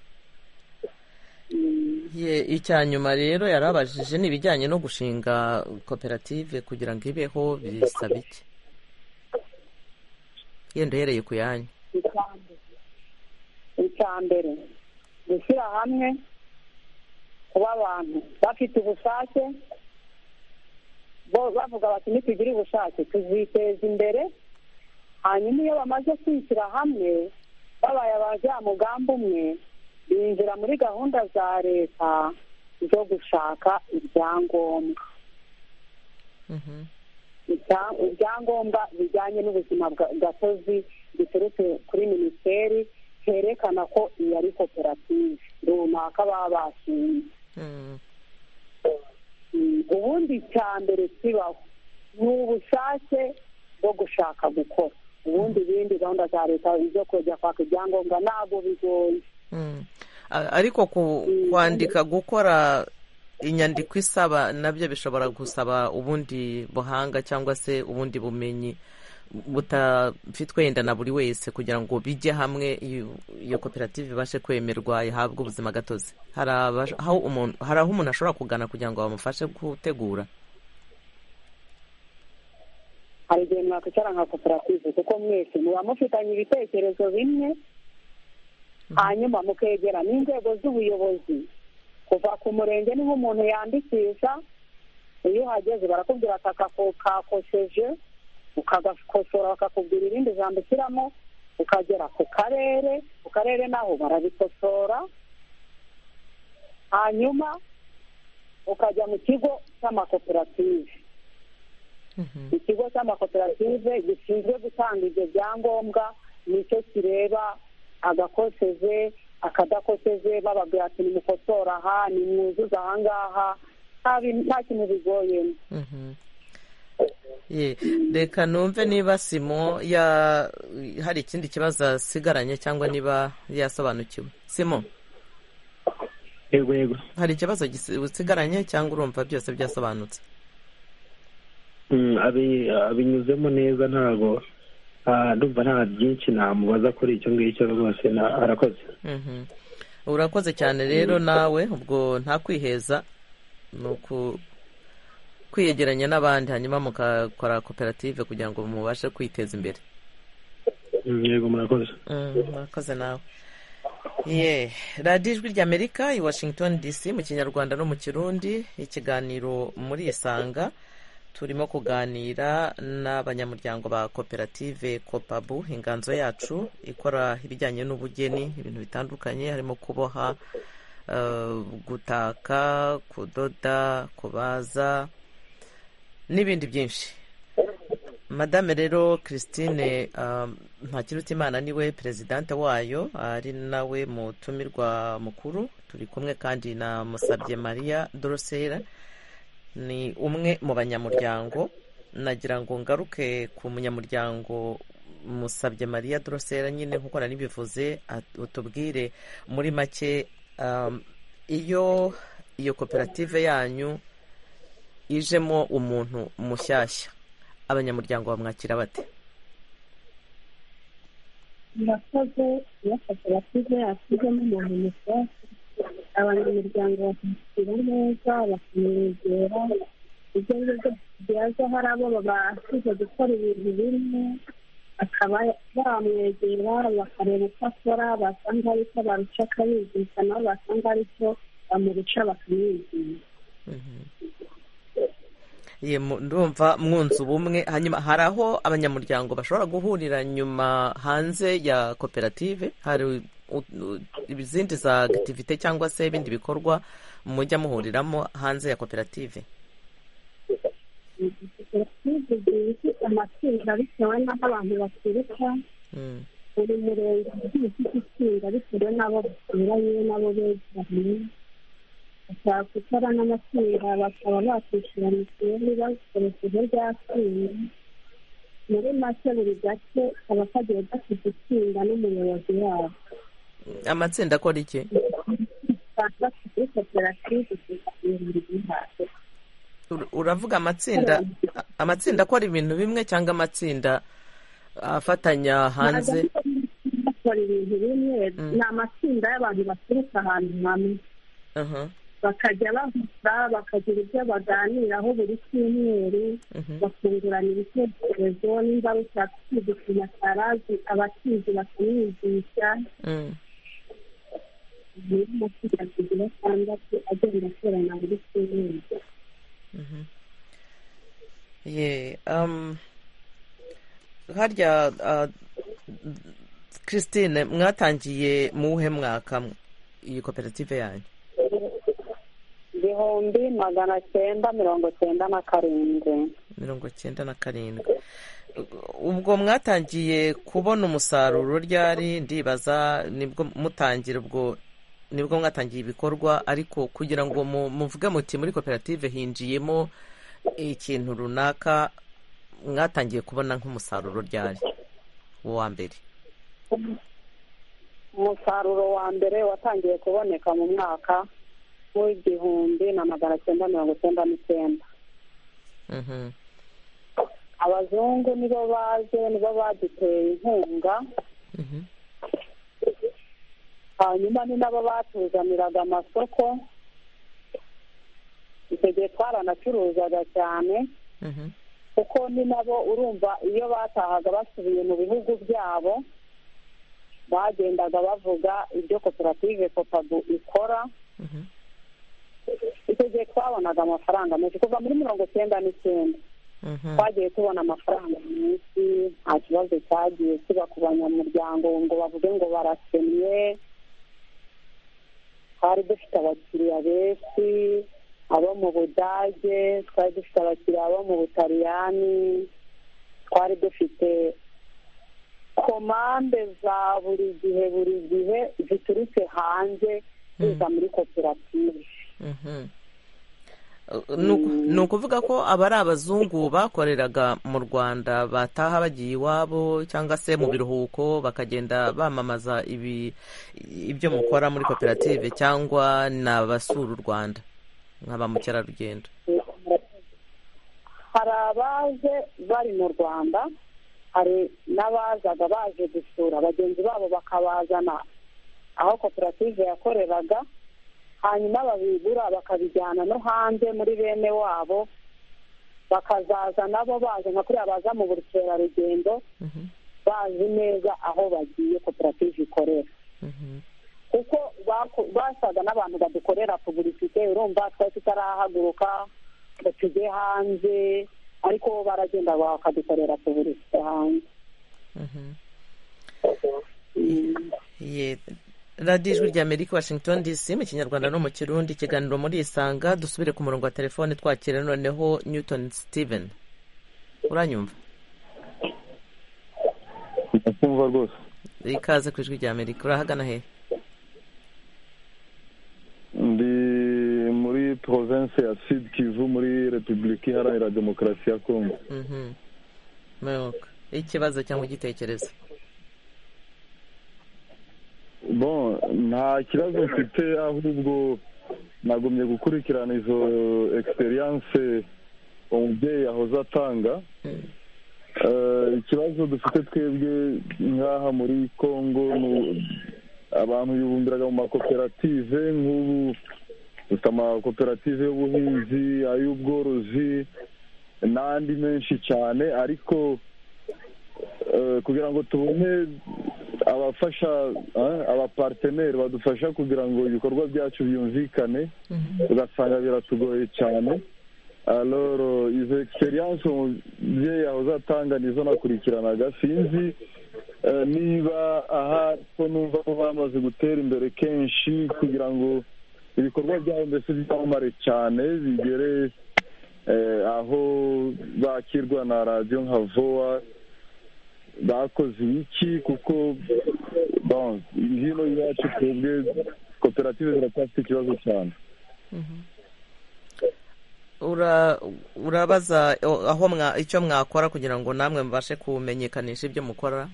Ye- icya nyuma rero yarabajije ni ibijyanye no gushinga koperative kugira ngo ibeho bisaba iki yenda uhereye ku yanyu icya mbere icya mbere gushyira hamwe kuba abantu bafite ubushake bo bavuga bati nitugire ubushake tuziteza imbere hanyuma iyo bamaze kwishyira hamwe babaye abajyamugambi umwe binjira muri gahunda za leta zo gushaka ibyangombwa Mhm. ibya- ibyangombwa bijyanye n'ubuzima bwa- gatozi biturutse kuri minisiteri herekana ko iyi ari koperative runaka baba bashinze Mm. Mm, ubundi icya mbere kibaho ni ubushake bwo gushaka gukora ubundi ibindi gahunda za leta zo kujya kwaka ibyangombwa ntabwo bigoye Mm. A- ariko ku- kwandika gukora inyandiko isaba nabyo bishobora gusaba ubundi buhanga cyangwa se ubundi bumenyi butafitwe yenda na buri wese kugira ngo bijye hamwe iyo- iyo koperative ibashe kwemerwa ihabwe ubuzima gatozi hari aba- aho umuntu hari aho umuntu ashobora kugana kugira ngo bamufashe gutegura hari igihe mwakwicara nka koperative kuko mwese muba mufitanye ibitekerezo bimwe hanyuma mukegera n'inzego z'ubuyobozi kuva ku murenge niho umuntu yandikisha iyo uhageze barakubwira ati aka ko- kakoseje ukagakosora bakakubwira irindi jambo ushyiramo ukagera ku karere ku karere naho barabikosora hanyuma ukajya mu kigo cy'amakoperative ikigo cy'amakoperative gishinzwe gutanga ibyo byangombwa nicyo kireba agakoseje akadakoseje bababwira ati nimukosora aha nimwuzuze ahangaha nta bin- nta kintu bigoyemo Mhm. Ye, reka numve niba simo ya hari ikindi kibazo asigaranye cyangwa niba yasobanukiwe simo yego yego hari ikibazo gisi- usigaranye cyangwa urumva byose byasobanutse Mm, abi- abinyuzemo neza ntabwo ah, ndumva nta byinshi namubaza kuri icyo ngicyo rwose na- arakoze Mhm. urakoze cyane rero nawe ubwo nta kwiheza ni uku kwiyegeranya n'abandi hanyuma mugakora koperative kugira ngo mubashe kwiteza imbere Mm, yego murakoze Mm, murakoze nawe ye radiyo ijwi ry'amerika i washington dc mu kinyarwanda no mu kirundi ikiganiro muri isanga turimo kuganira n'abanyamuryango ba koperative kopabu inganzo yacu ikora ibijyanye n'ubugeni ibintu bitandukanye harimo kuboha eh, gutaka kudoda kubaza n'ibindi byinshi madame rero christine um, ntakirutimana niwe perezidante wayo ari nawe mutumirwa mukuru turi kumwe kandi na musabye maria dorosera ni umwe mu banyamuryango nagira ngo ngaruke ku munyamuryango musabye maria dorosera nyine nkuko nari bivuze at- utubwire muri make um, iyo iyo koperative yanyu ijemo umuntu mushyashya abanyamuryango bamwakira bate murakoze iyo koperative yashyizemo umuntu muto abanyamuryango bakishyura neza bakamwegera ibyo ari byo byose byaza hari abo babashije gukora ibintu bimwe bakaba bamwegera bakareba uko akora basanga ari cyo baruca akabigisha nabo basanga ari cyo bamuruca bakamwigisha ndumva mwunze ubumwe hanyuma hari aho abanyamuryango bashobora guhurira nyuma hanze ya koperative hari izindi za agitivite cyangwa se ibindi bikorwa mujya muhuriramo hanze ya koperative koperative ziba ifite amatsinda bitewe n'aho abantu baturuka buri murenge ugiye ufite itsinda bitewe n'abo baturanye n'abo begeranye bashaka gukora n'amatsinda bakaba bakwishyura mituweli bakoresheje rya tsinda muri make buri gace kaba kagiye gafite itsinda n'umuyobozi wabo amatsinda akora iki kuri koperative uravuga amatsinda amatsinda akora ibintu bimwe cyangwa amatsinda afatanya hanze bakora ibintu bimwe ni amatsinda y'abantu baturuka ahantu hamwe bakajya bahura bakagira ibyo baganiraho buri cyumweru bakungurana ibitekerezo nimba rushaka kwiga ikintu atarazi abakizi bakamwigisha muri matsinda kugira atandatu agenda akorana buri cyumweru harya christine mwatangiye mu wuhe mwaka iyi koperative yanyu igihumbi magana cyenda mirongo cyenda na karindwi mirongo cyenda na karindwi ubwo mwatangiye kubona umusaruro ryari ndibaza nibwo mutangira ubwo nibwo mwatangiye ibikorwa ariko kugira ngo muvuge muti muri koperative hinjiyemo ikintu runaka mwatangiye kubona nk'umusaruro ryari uwa mbere umusaruro wa mbere watangiye kuboneka mu mwaka w'igihumbi na magana cyenda mirongo icyenda n'icyenda abazungu nibo baje nibo baduteye inkunga hanyuma ni nabo batuzaniraga amasoko icyo gihe twaranacuruzaga cyane kuko ni nabo urumva iyo batahaga basubiye mu bihugu byabo bagendaga bavuga ibyo koperative kopadu ikora icyo gihe twabonaga amafaranga menshi kuva muri mirongo icyenda n'icyenda twagiye tubona amafaranga menshi nta kibazo cyagiye kiba ku banyamuryango ngo bavuge ngo barakennye twari dufite abakiriya benshi abo mu budage twari dufite abakiriya bo mu butaliyani twari dufite komande za buri gihe buri gihe ziturutse hanze ziza muri koperative ni ukuvuga ko aba ari abazungu bakoreraga mu rwanda bataha bagiye iwabo cyangwa se mu biruhuko bakagenda bamamaza ibyo mukora muri koperative cyangwa ni abasura u rwanda nka ba mukerarugendo hari abaje bari mu rwanda hari n'abazaga baje gusura bagenzi babo bakabazana aho koperative yakoreraga hanyuma babigura bakabijyana no hanze muri bene wabo bakazaza nabo baje nka kuriya baza mu bukerarugendo bazi neza aho bagiye koperative ikorera kuko basaga n'abantu badukorera pubulisite urumva twari tutarahaguruka ngo tujye hanze ariko bo baragenda bakadukorera pubulisite hanze radiyo ijwi rya amerika washington dc mu kinyarwanda no mu kirundi ikiganiro muri isanga dusubire ku murongo wa telefone twakira noneho newton steven uranyumva ndakumva rwose ikaze ku ijwi rya amerika urahagana he ndi muri province ya sud kivu muri repubulika iharanira demokarasi ya kongo ikibazo cyangwa igitekerezo bon nta kibazo mfite ahubwo nagumye gukurikirana izo egisperiyanse umubyeyi yahoze atanga ikibazo dufite twebwe nk'aha muri congo abantu bibumbiraga mu makoperative nk'ubu dufite amakoperative y'ubuhinzi ay'ubworozi n'andi menshi cyane ariko kugira ngo tubone abafasha abaparteneri badufasha kugira ngo ibikorwa byacu byumvikane ugasanga biratugoye cyane aloro izo egisperiyanse umubyeyi yahoze atanga nizo nakurikiranaga sinzi niba aha ko numva ko bamaze gutera imbere kenshi kugira ngo ibikorwa byabo mbese byamamare cyane bigere aho bakirwa na radiyo nka vowa bakoze ibiki kuko hino iwacu twebwe koperative ziracyafite ikibazo cyane urabaza aho icyo mwakora kugira ngo namwe mubashe kumenyekanisha ibyo mukora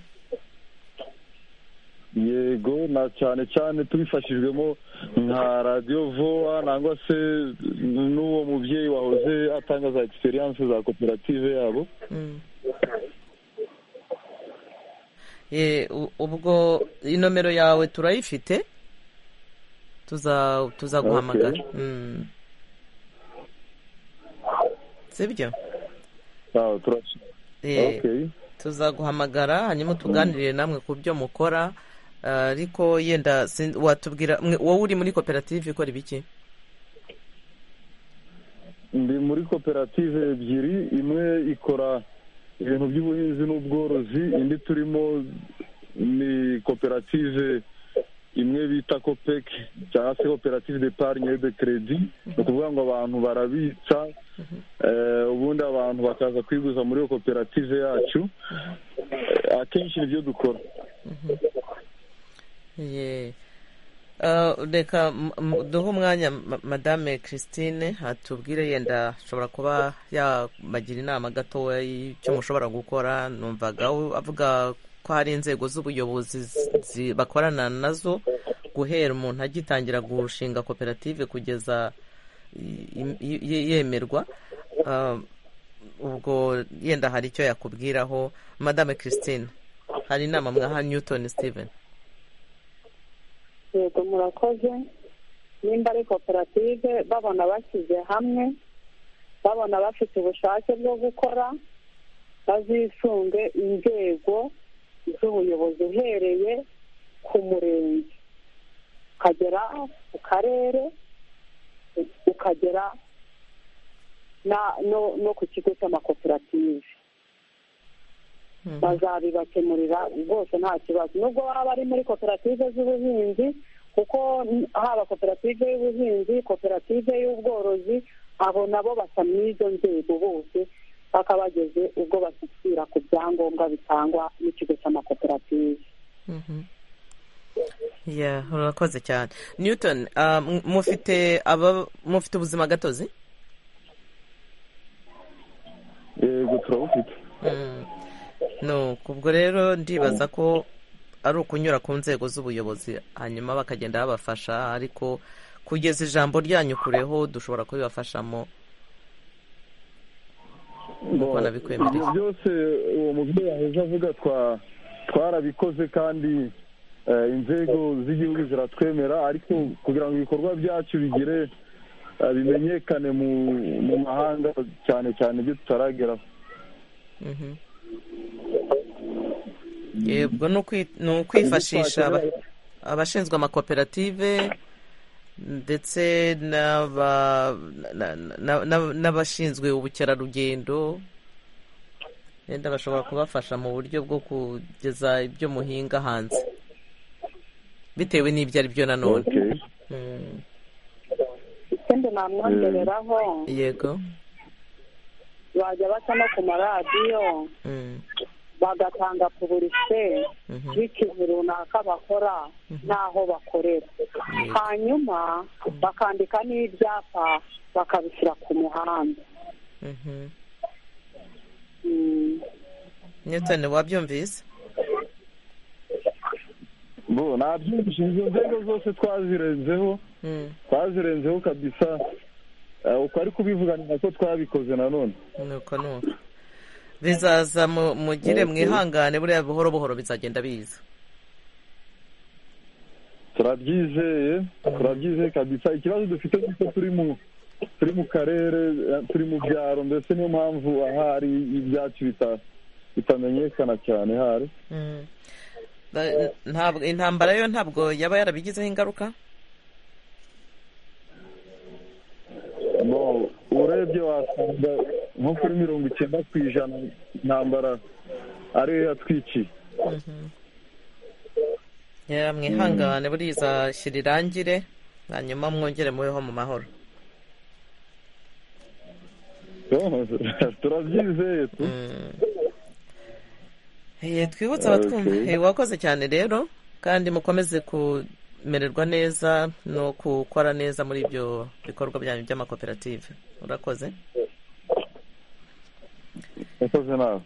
yego na cyane cyane tubifashijwemo nka radiyo vowa nangwa se n'uwo mubyeyi wahoze atanga za egisperiyanse za koperative yabo ubwo inomero yawe turayifite tuzaguhamagara sibyo tuzaguhamagara hanyuma tuganirire namwe ku byo mukora ariko yenda watubwira wowe uri muri koperative ikora ibiki ndi muri koperative ebyiri imwe ikora ibintu by'ubuhinzi n'ubworozi indi turimo ni koperative imwe bita kopec cyangwa se koperative de parinye de keredi ni ukuvuga ngo abantu barabitsa ubundi abantu bakaza kwiguza muri iyo koperative yacu akenshi nibyo dukora reka duhe umwanya madame christine atubwire yenda ashobora kuba yabagira inama gatoya y'icyo mushobora gukora numvaga avuga ko hari inzego z'ubuyobozi bakorana nazo guhera umuntu agitangira gushinga koperative kugeza yemerwa ubwo yenda hari icyo yakubwiraho madame christine hari inama mwaha newton steven yego murakoze nimba ari koperative babona bashyize hamwe babona bafite ubushake bwo gukora bazisunge inzego z'ubuyobozi uhereye ku murenge ukagera ku karere ukagera no ku kigo cy'amakoperative bazabibakemurira rwose nta kibazo nubwo baba bari muri koperative z'ubuhinzi kuko haba koperative y'ubuhinzi koperative y'ubworozi abo nabo basa n'izo nzego bose paka bageze ubwo bashyikira ku byangombwa bitangwa n'ikigo cy'amakoperative urakoze cyane newton mufite ubuzima gatozi yego turabufite ubwo rero ndibaza ko ari ukunyura ku nzego z'ubuyobozi hanyuma bakagenda babafasha ariko kugeza ijambo ryanyu kureho dushobora kubibafashamo nuko nabikwemereye ibyo byose uwo mubyeyi aheza avuga twarabikoze kandi inzego z'igihugu ziratwemera ariko kugira ngo ibikorwa byacu bigire bimenyekane mu mahanga cyane cyane ibyo tutarageraho yego ni ukwifashisha abashinzwe amakoperative ndetse n'abashinzwe ubukerarugendo wenda bashobora kubafasha mu buryo bwo kugeza ibyo muhinga hanze bitewe n'ibyo ari byo nanone ikindi namwongereraho yego bajya baca no ku maradiyo bagatanga puburise y'ikintu runaka bakora n'aho bakorera hanyuma bakandika n'ibyapa bakabishyira ku muhanda newtoni wabyumvise nabyumvise izo nzego zose twazirenzeho twazirenzeho kabisa uko ari kubivuganira ko twabikoze nanone nuko nuko bizaza mugire mwihangane buriya buhoro buhoro bizagenda biza turabyizeye turabyizeye kabisa ikibazo dufite ni uko turi mu turi mu karere turi mu byaro mbese niyo mpamvu ahari ibyacu bitamenyekana cyane hari ntabwo intambara yo ntabwo yaba yarabigizeho ingaruka urebye wasanga nko kuri mirongo icyenda ku ijana intambara ariyo yatwikiye mwihangane buriya izashyira irangire hanyuma mwongere mubeho mu mahoro turabyizeye twibutse abatwumva wakoze cyane rero kandi mukomeze kumererwa neza no gukora neza muri ibyo bikorwa byanyu by'amakoperative urakoze urakoze nawe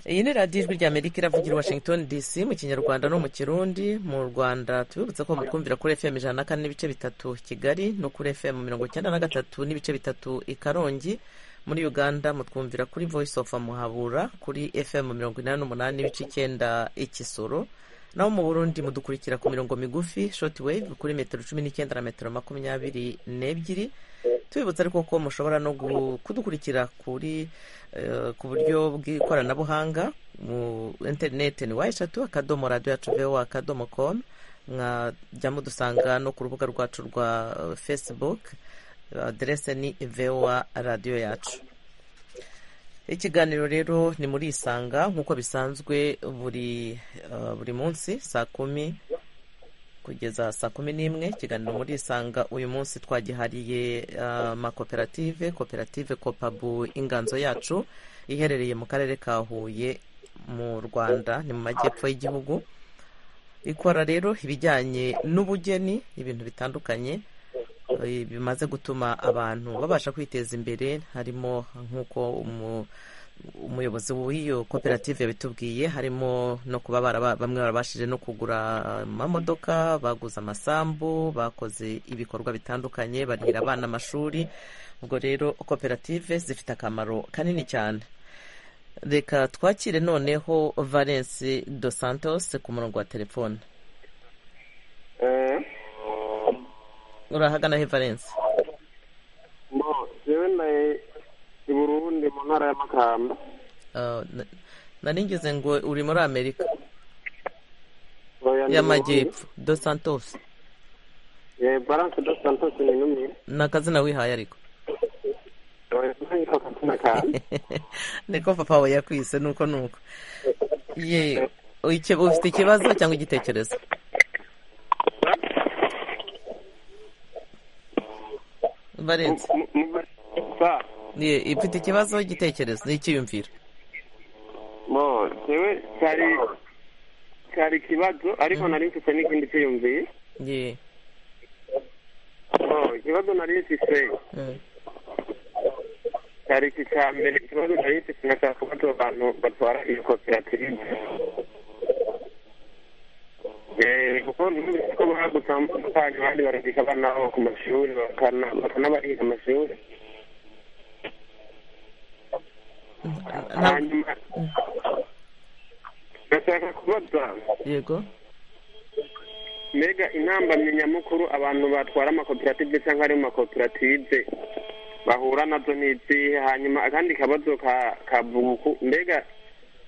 iyi ni radiyo ijwi ry'amerika iravugira i washington dc mu kinyarwanda no mu kirundi mu rwanda tubibutse ko mukumvira kuri fm ijana na kane n'ibice bitatu kigali no kuri fm mirongo icyenda na gatatu n'ibice bitatu i karongi muri uganda mutwumvira kuri voice of muhabura kuri fm mirongo inani n'umunani n'ibice icyenda ikisoro naho mu burundi mudukurikira ku mirongo migufi shoti wave kuri metero cumi n'icyenda na metero makumyabiri n'ebyiri tubibutsa ariko ko mushobora no kudukurikira kuri ku buryo bw'ikoranabuhanga mu interineti ni wa eshatu akadomo radiyo yacu vewa akadomo komu mwajya mudusanga no ku rubuga rwacu rwa fesibuke aderese ni vewa radiyo yacu ikiganiro rero ni muri isanga nk'uko bisanzwe buri buri munsi saa kumi kugeza saa kumi n'imwe ikiganiro muri isanga uyu munsi twagihariye amakoperative koperative kopabu inganzo yacu iherereye mu karere ka huye mu rwanda ni mu majyepfo y'igihugu ikora rero ibijyanye n'ubugeni ibintu bitandukanye bimaze gutuma abantu babasha kwiteza imbere harimo nk'uko umuyobozi w'iyo koperative yabitubwiye harimo no kuba bamwe barabashije no kugura amamodoka baguze amasambu bakoze ibikorwa bitandukanye barihira abana amashuri ubwo rero koperative zifite akamaro kanini cyane reka twakire noneho valence dos santos ku murongo wa telefone urahagana he valence yewe nawe i burundi mu ntara y'amakamba naringize ngo uri muri amerika y'amajyepfo dos santos balance dos santos ni numi ni akazina wihaye ariko niko papa we yakwise nuko nuko ye ufite ikibazo cyangwa igitekerezo valensi ifite ikibazo igitekerezo n'icyiyumviro yewe cyari cyari ikibazo ariko nari mfite n'ikindi cyiyumviye ikibazo nari mfite cyari iki cya mbere ikibazo nari mfite nashaka kubaza abantu batwara iyo koperative kuko numvise ko bahagutse amafaranga abandi baragisha abana babo ku mashuri bakanabarira amashuri hanyuma ndashaka kubaza yego mbega intambamyi nyamukuru abantu batwara amakoperative cyangwa ari mu makoperative bahura nazo ni izihe hanyuma akandi kabazo ka buguku mbega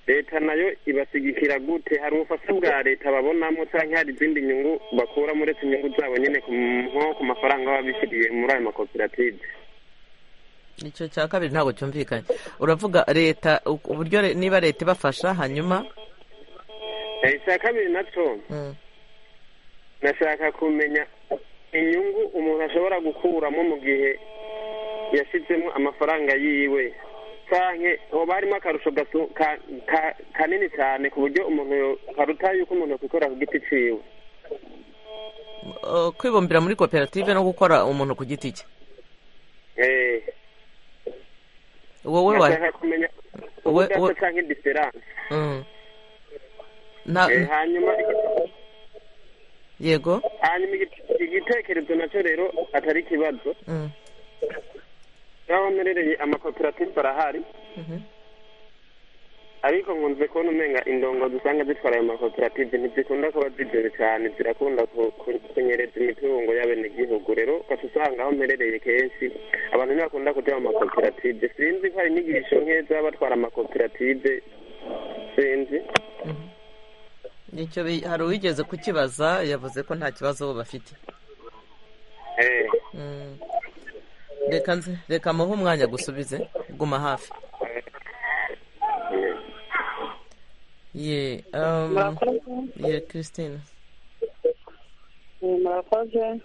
leta nayo ibashyigikira gute hari ubufasha bwa leta babonamo cyangwa hari izindi nyungu bakura muri izi nyungu zabo nyine nko ku mafaranga baba bishyiriye muri ayo makoperative icyo cya kabiri ntabwo cyumvikanye uravuga leta uburyo niba leta ibafasha hanyuma icya kabiri nacyo nashaka kumenya inyungu umuntu ashobora gukuramo mu gihe yashyizemo amafaranga yiwe rusange hoba harimo akarusho kanini cyane ku buryo umuntu karuta yuko umuntu yakwikora ku giti cyiwe kwibumbira muri koperative no gukora umuntu ku giti cye wowe kumenya udasa cyangwa indiferanse hanyuma yego hanyuma igitekerezo nacyo rero atari ikibazo aho mperereye amakoperative arahari ariko nkunze kubona umenga indongo dusanga zitwara ayo makoperative ntizikunda kuba zigere cyane zirakunda ku- ku- kunyereza imitungo y'abenegihugu rero ukaba usanga aho mperereye kenshi abantu ntibakunda kujya mu makoperative sinzi ko hari inyigisho nk'iyo zaba batwara amakoperative sinzi nicyo bi- hari uwigeze kukibaza yavuze ko nta kibazo bo bafite Eh, Mm. reka nze reka muhe umwanya gusubize guma hafi ye um, murakoze ye christine Eh, murakoze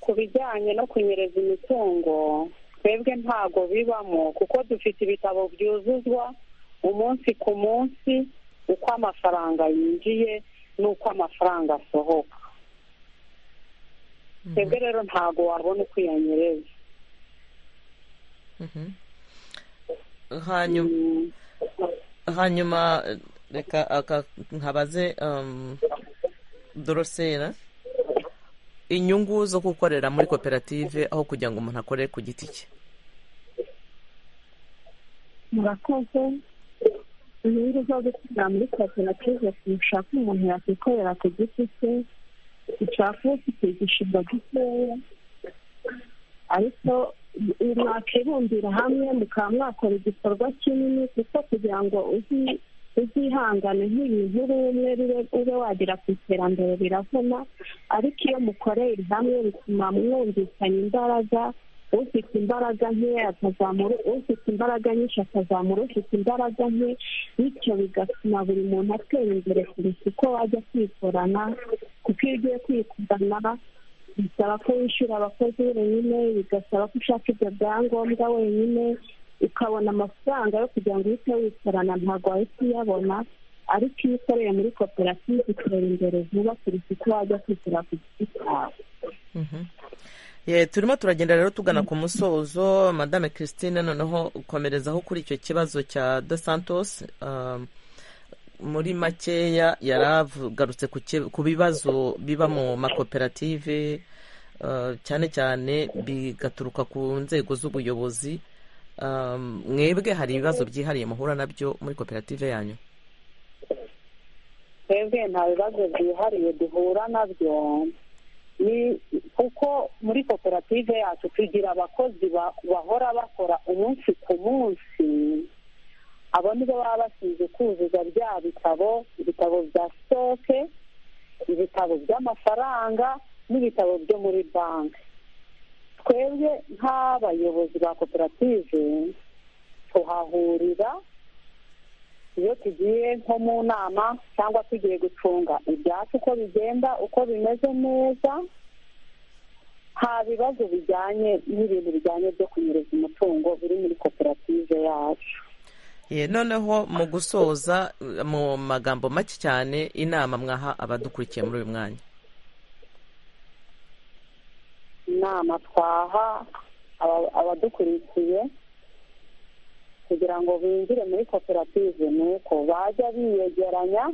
ku bijyanye no kunyereza imitungo twebwe ntago bibamo kuko dufite ibitabo byuzuzwa umunsi ku munsi uko amafaranga yinjiye n'uko amafaranga asohoka twebwe rero ntago wabona uko uyanyereza Mhm. hanyuma hanyuma eh, reka aka- nkabaze um, dorosera inyungu zo gukorera muri koperative aho kugira ngo umuntu akore ku giti cye murakoze inyungu zo gukorera muri koperative ushaka umuntu yakwikorera ku giti cye ushaka ufite igishirwa gikeya ariko mwakibumbira hamwe mukaba mwakora igikorwa kinini kuko kugira ngo uzi uzihangane nk'ibintu uri umwe bibe- ube wagera ku iterambere biravuna ariko iyo mukorera hamwe bituma mwumvikana imbaraga ufite imbaraga nkeya akazamura ufite imbaraga nyinshi akazamura ufite imbaraga nke bityo bigatuma buri muntu atera imbere kurusha uko wajya kwikorana kuko iyo ugiye kwikorana bisaba ko wishyura abakozi wenyine bigasaba ko ushaka ibyo byangombwa wenyine ukabona amafaranga yo kugira ngo uhite wikorana ntabwo wahita uyabona ariko iyo ukoreye muri koperative utera imbere vuba kurusha uko wajya kwikorera ku giti cyawe ye turimo turagenda rero tugana ku musozo madame christine noneho komerezaho kuri icyo kibazo cya de santos um, muri makeya yari agarutse ku ki- ku bibazo biba mu makoperative uh, cyane cyane bigaturuka ku nzego z'ubuyobozi Um, mwebwe hari ibibazo byihariye muhura nabyo muri koperative yanyu twebwe nta bibazo byihariye duhura nabyo ni kuko muri koperative yacu tugira abakozi ba- bahora bakora umunsi ku munsi abo nibo baba basize kuzuza bya bitabo ibitabo bya sitoke ibitabo by'amafaranga n'ibitabo byo muri banki twebwe nk'abayobozi ba koperative tuhahurira iyo tugiye nko mu nama cyangwa tugiye gucunga ibyatsi uko bigenda uko bimeze neza nta bibazo bijyanye n'ibintu bijyanye byo kunyereza umutungo biri muri koperative yacu ye noneho mu gusoza uh, mu magambo make cyane inama mwaha abadukurikiye muri uyu mwanya inama twaha aba- abadukurikiye kugira ngo binjire muri koperative ni uko bajya biyegeranya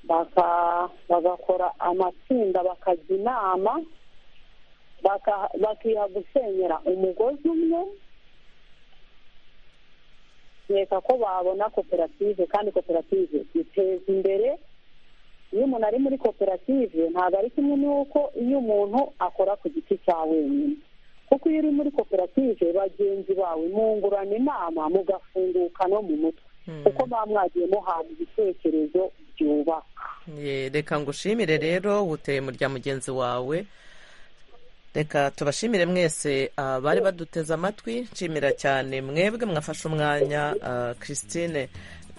baka- bagakora amatsinda bakajya inama baka- bakiha gusenyera umugozi umwe kereka ko babona koperative kandi koperative iteza imbere iyo umuntu ari muri koperative ntabwo ari kimwe n'uko iyo umuntu akora ku giti cya wenyine kuko iyo uri muri koperative bagenzi bawe mungurana inama mugafunguka no mu mutwe kuko muba mwagiye muhabwa ibitekerezo byubaka Ye, reka ngushimire rero wuteye mu rya mugenzi wawe reka tubashimire mwese ah, bari baduteze amatwi nshimira cyane mwebwe mwafashe umwanya ah, christine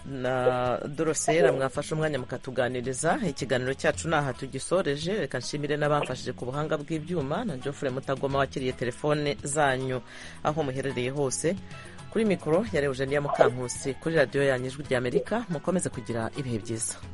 na dorosera mwafashe umwanya mukatuganiriza ikiganiro cyacu ni aha tugisoreje reka nshimire n'abamfashije ku buhanga bw'ibyuma na geoffrey mutagoma wakiriye telefone zanyu aho muherereye hose kuri mikoro ya Eugenia Mukankusi kuri radiyo yanyu ijwi ry'amerika mukomeze kugira ibihe byiza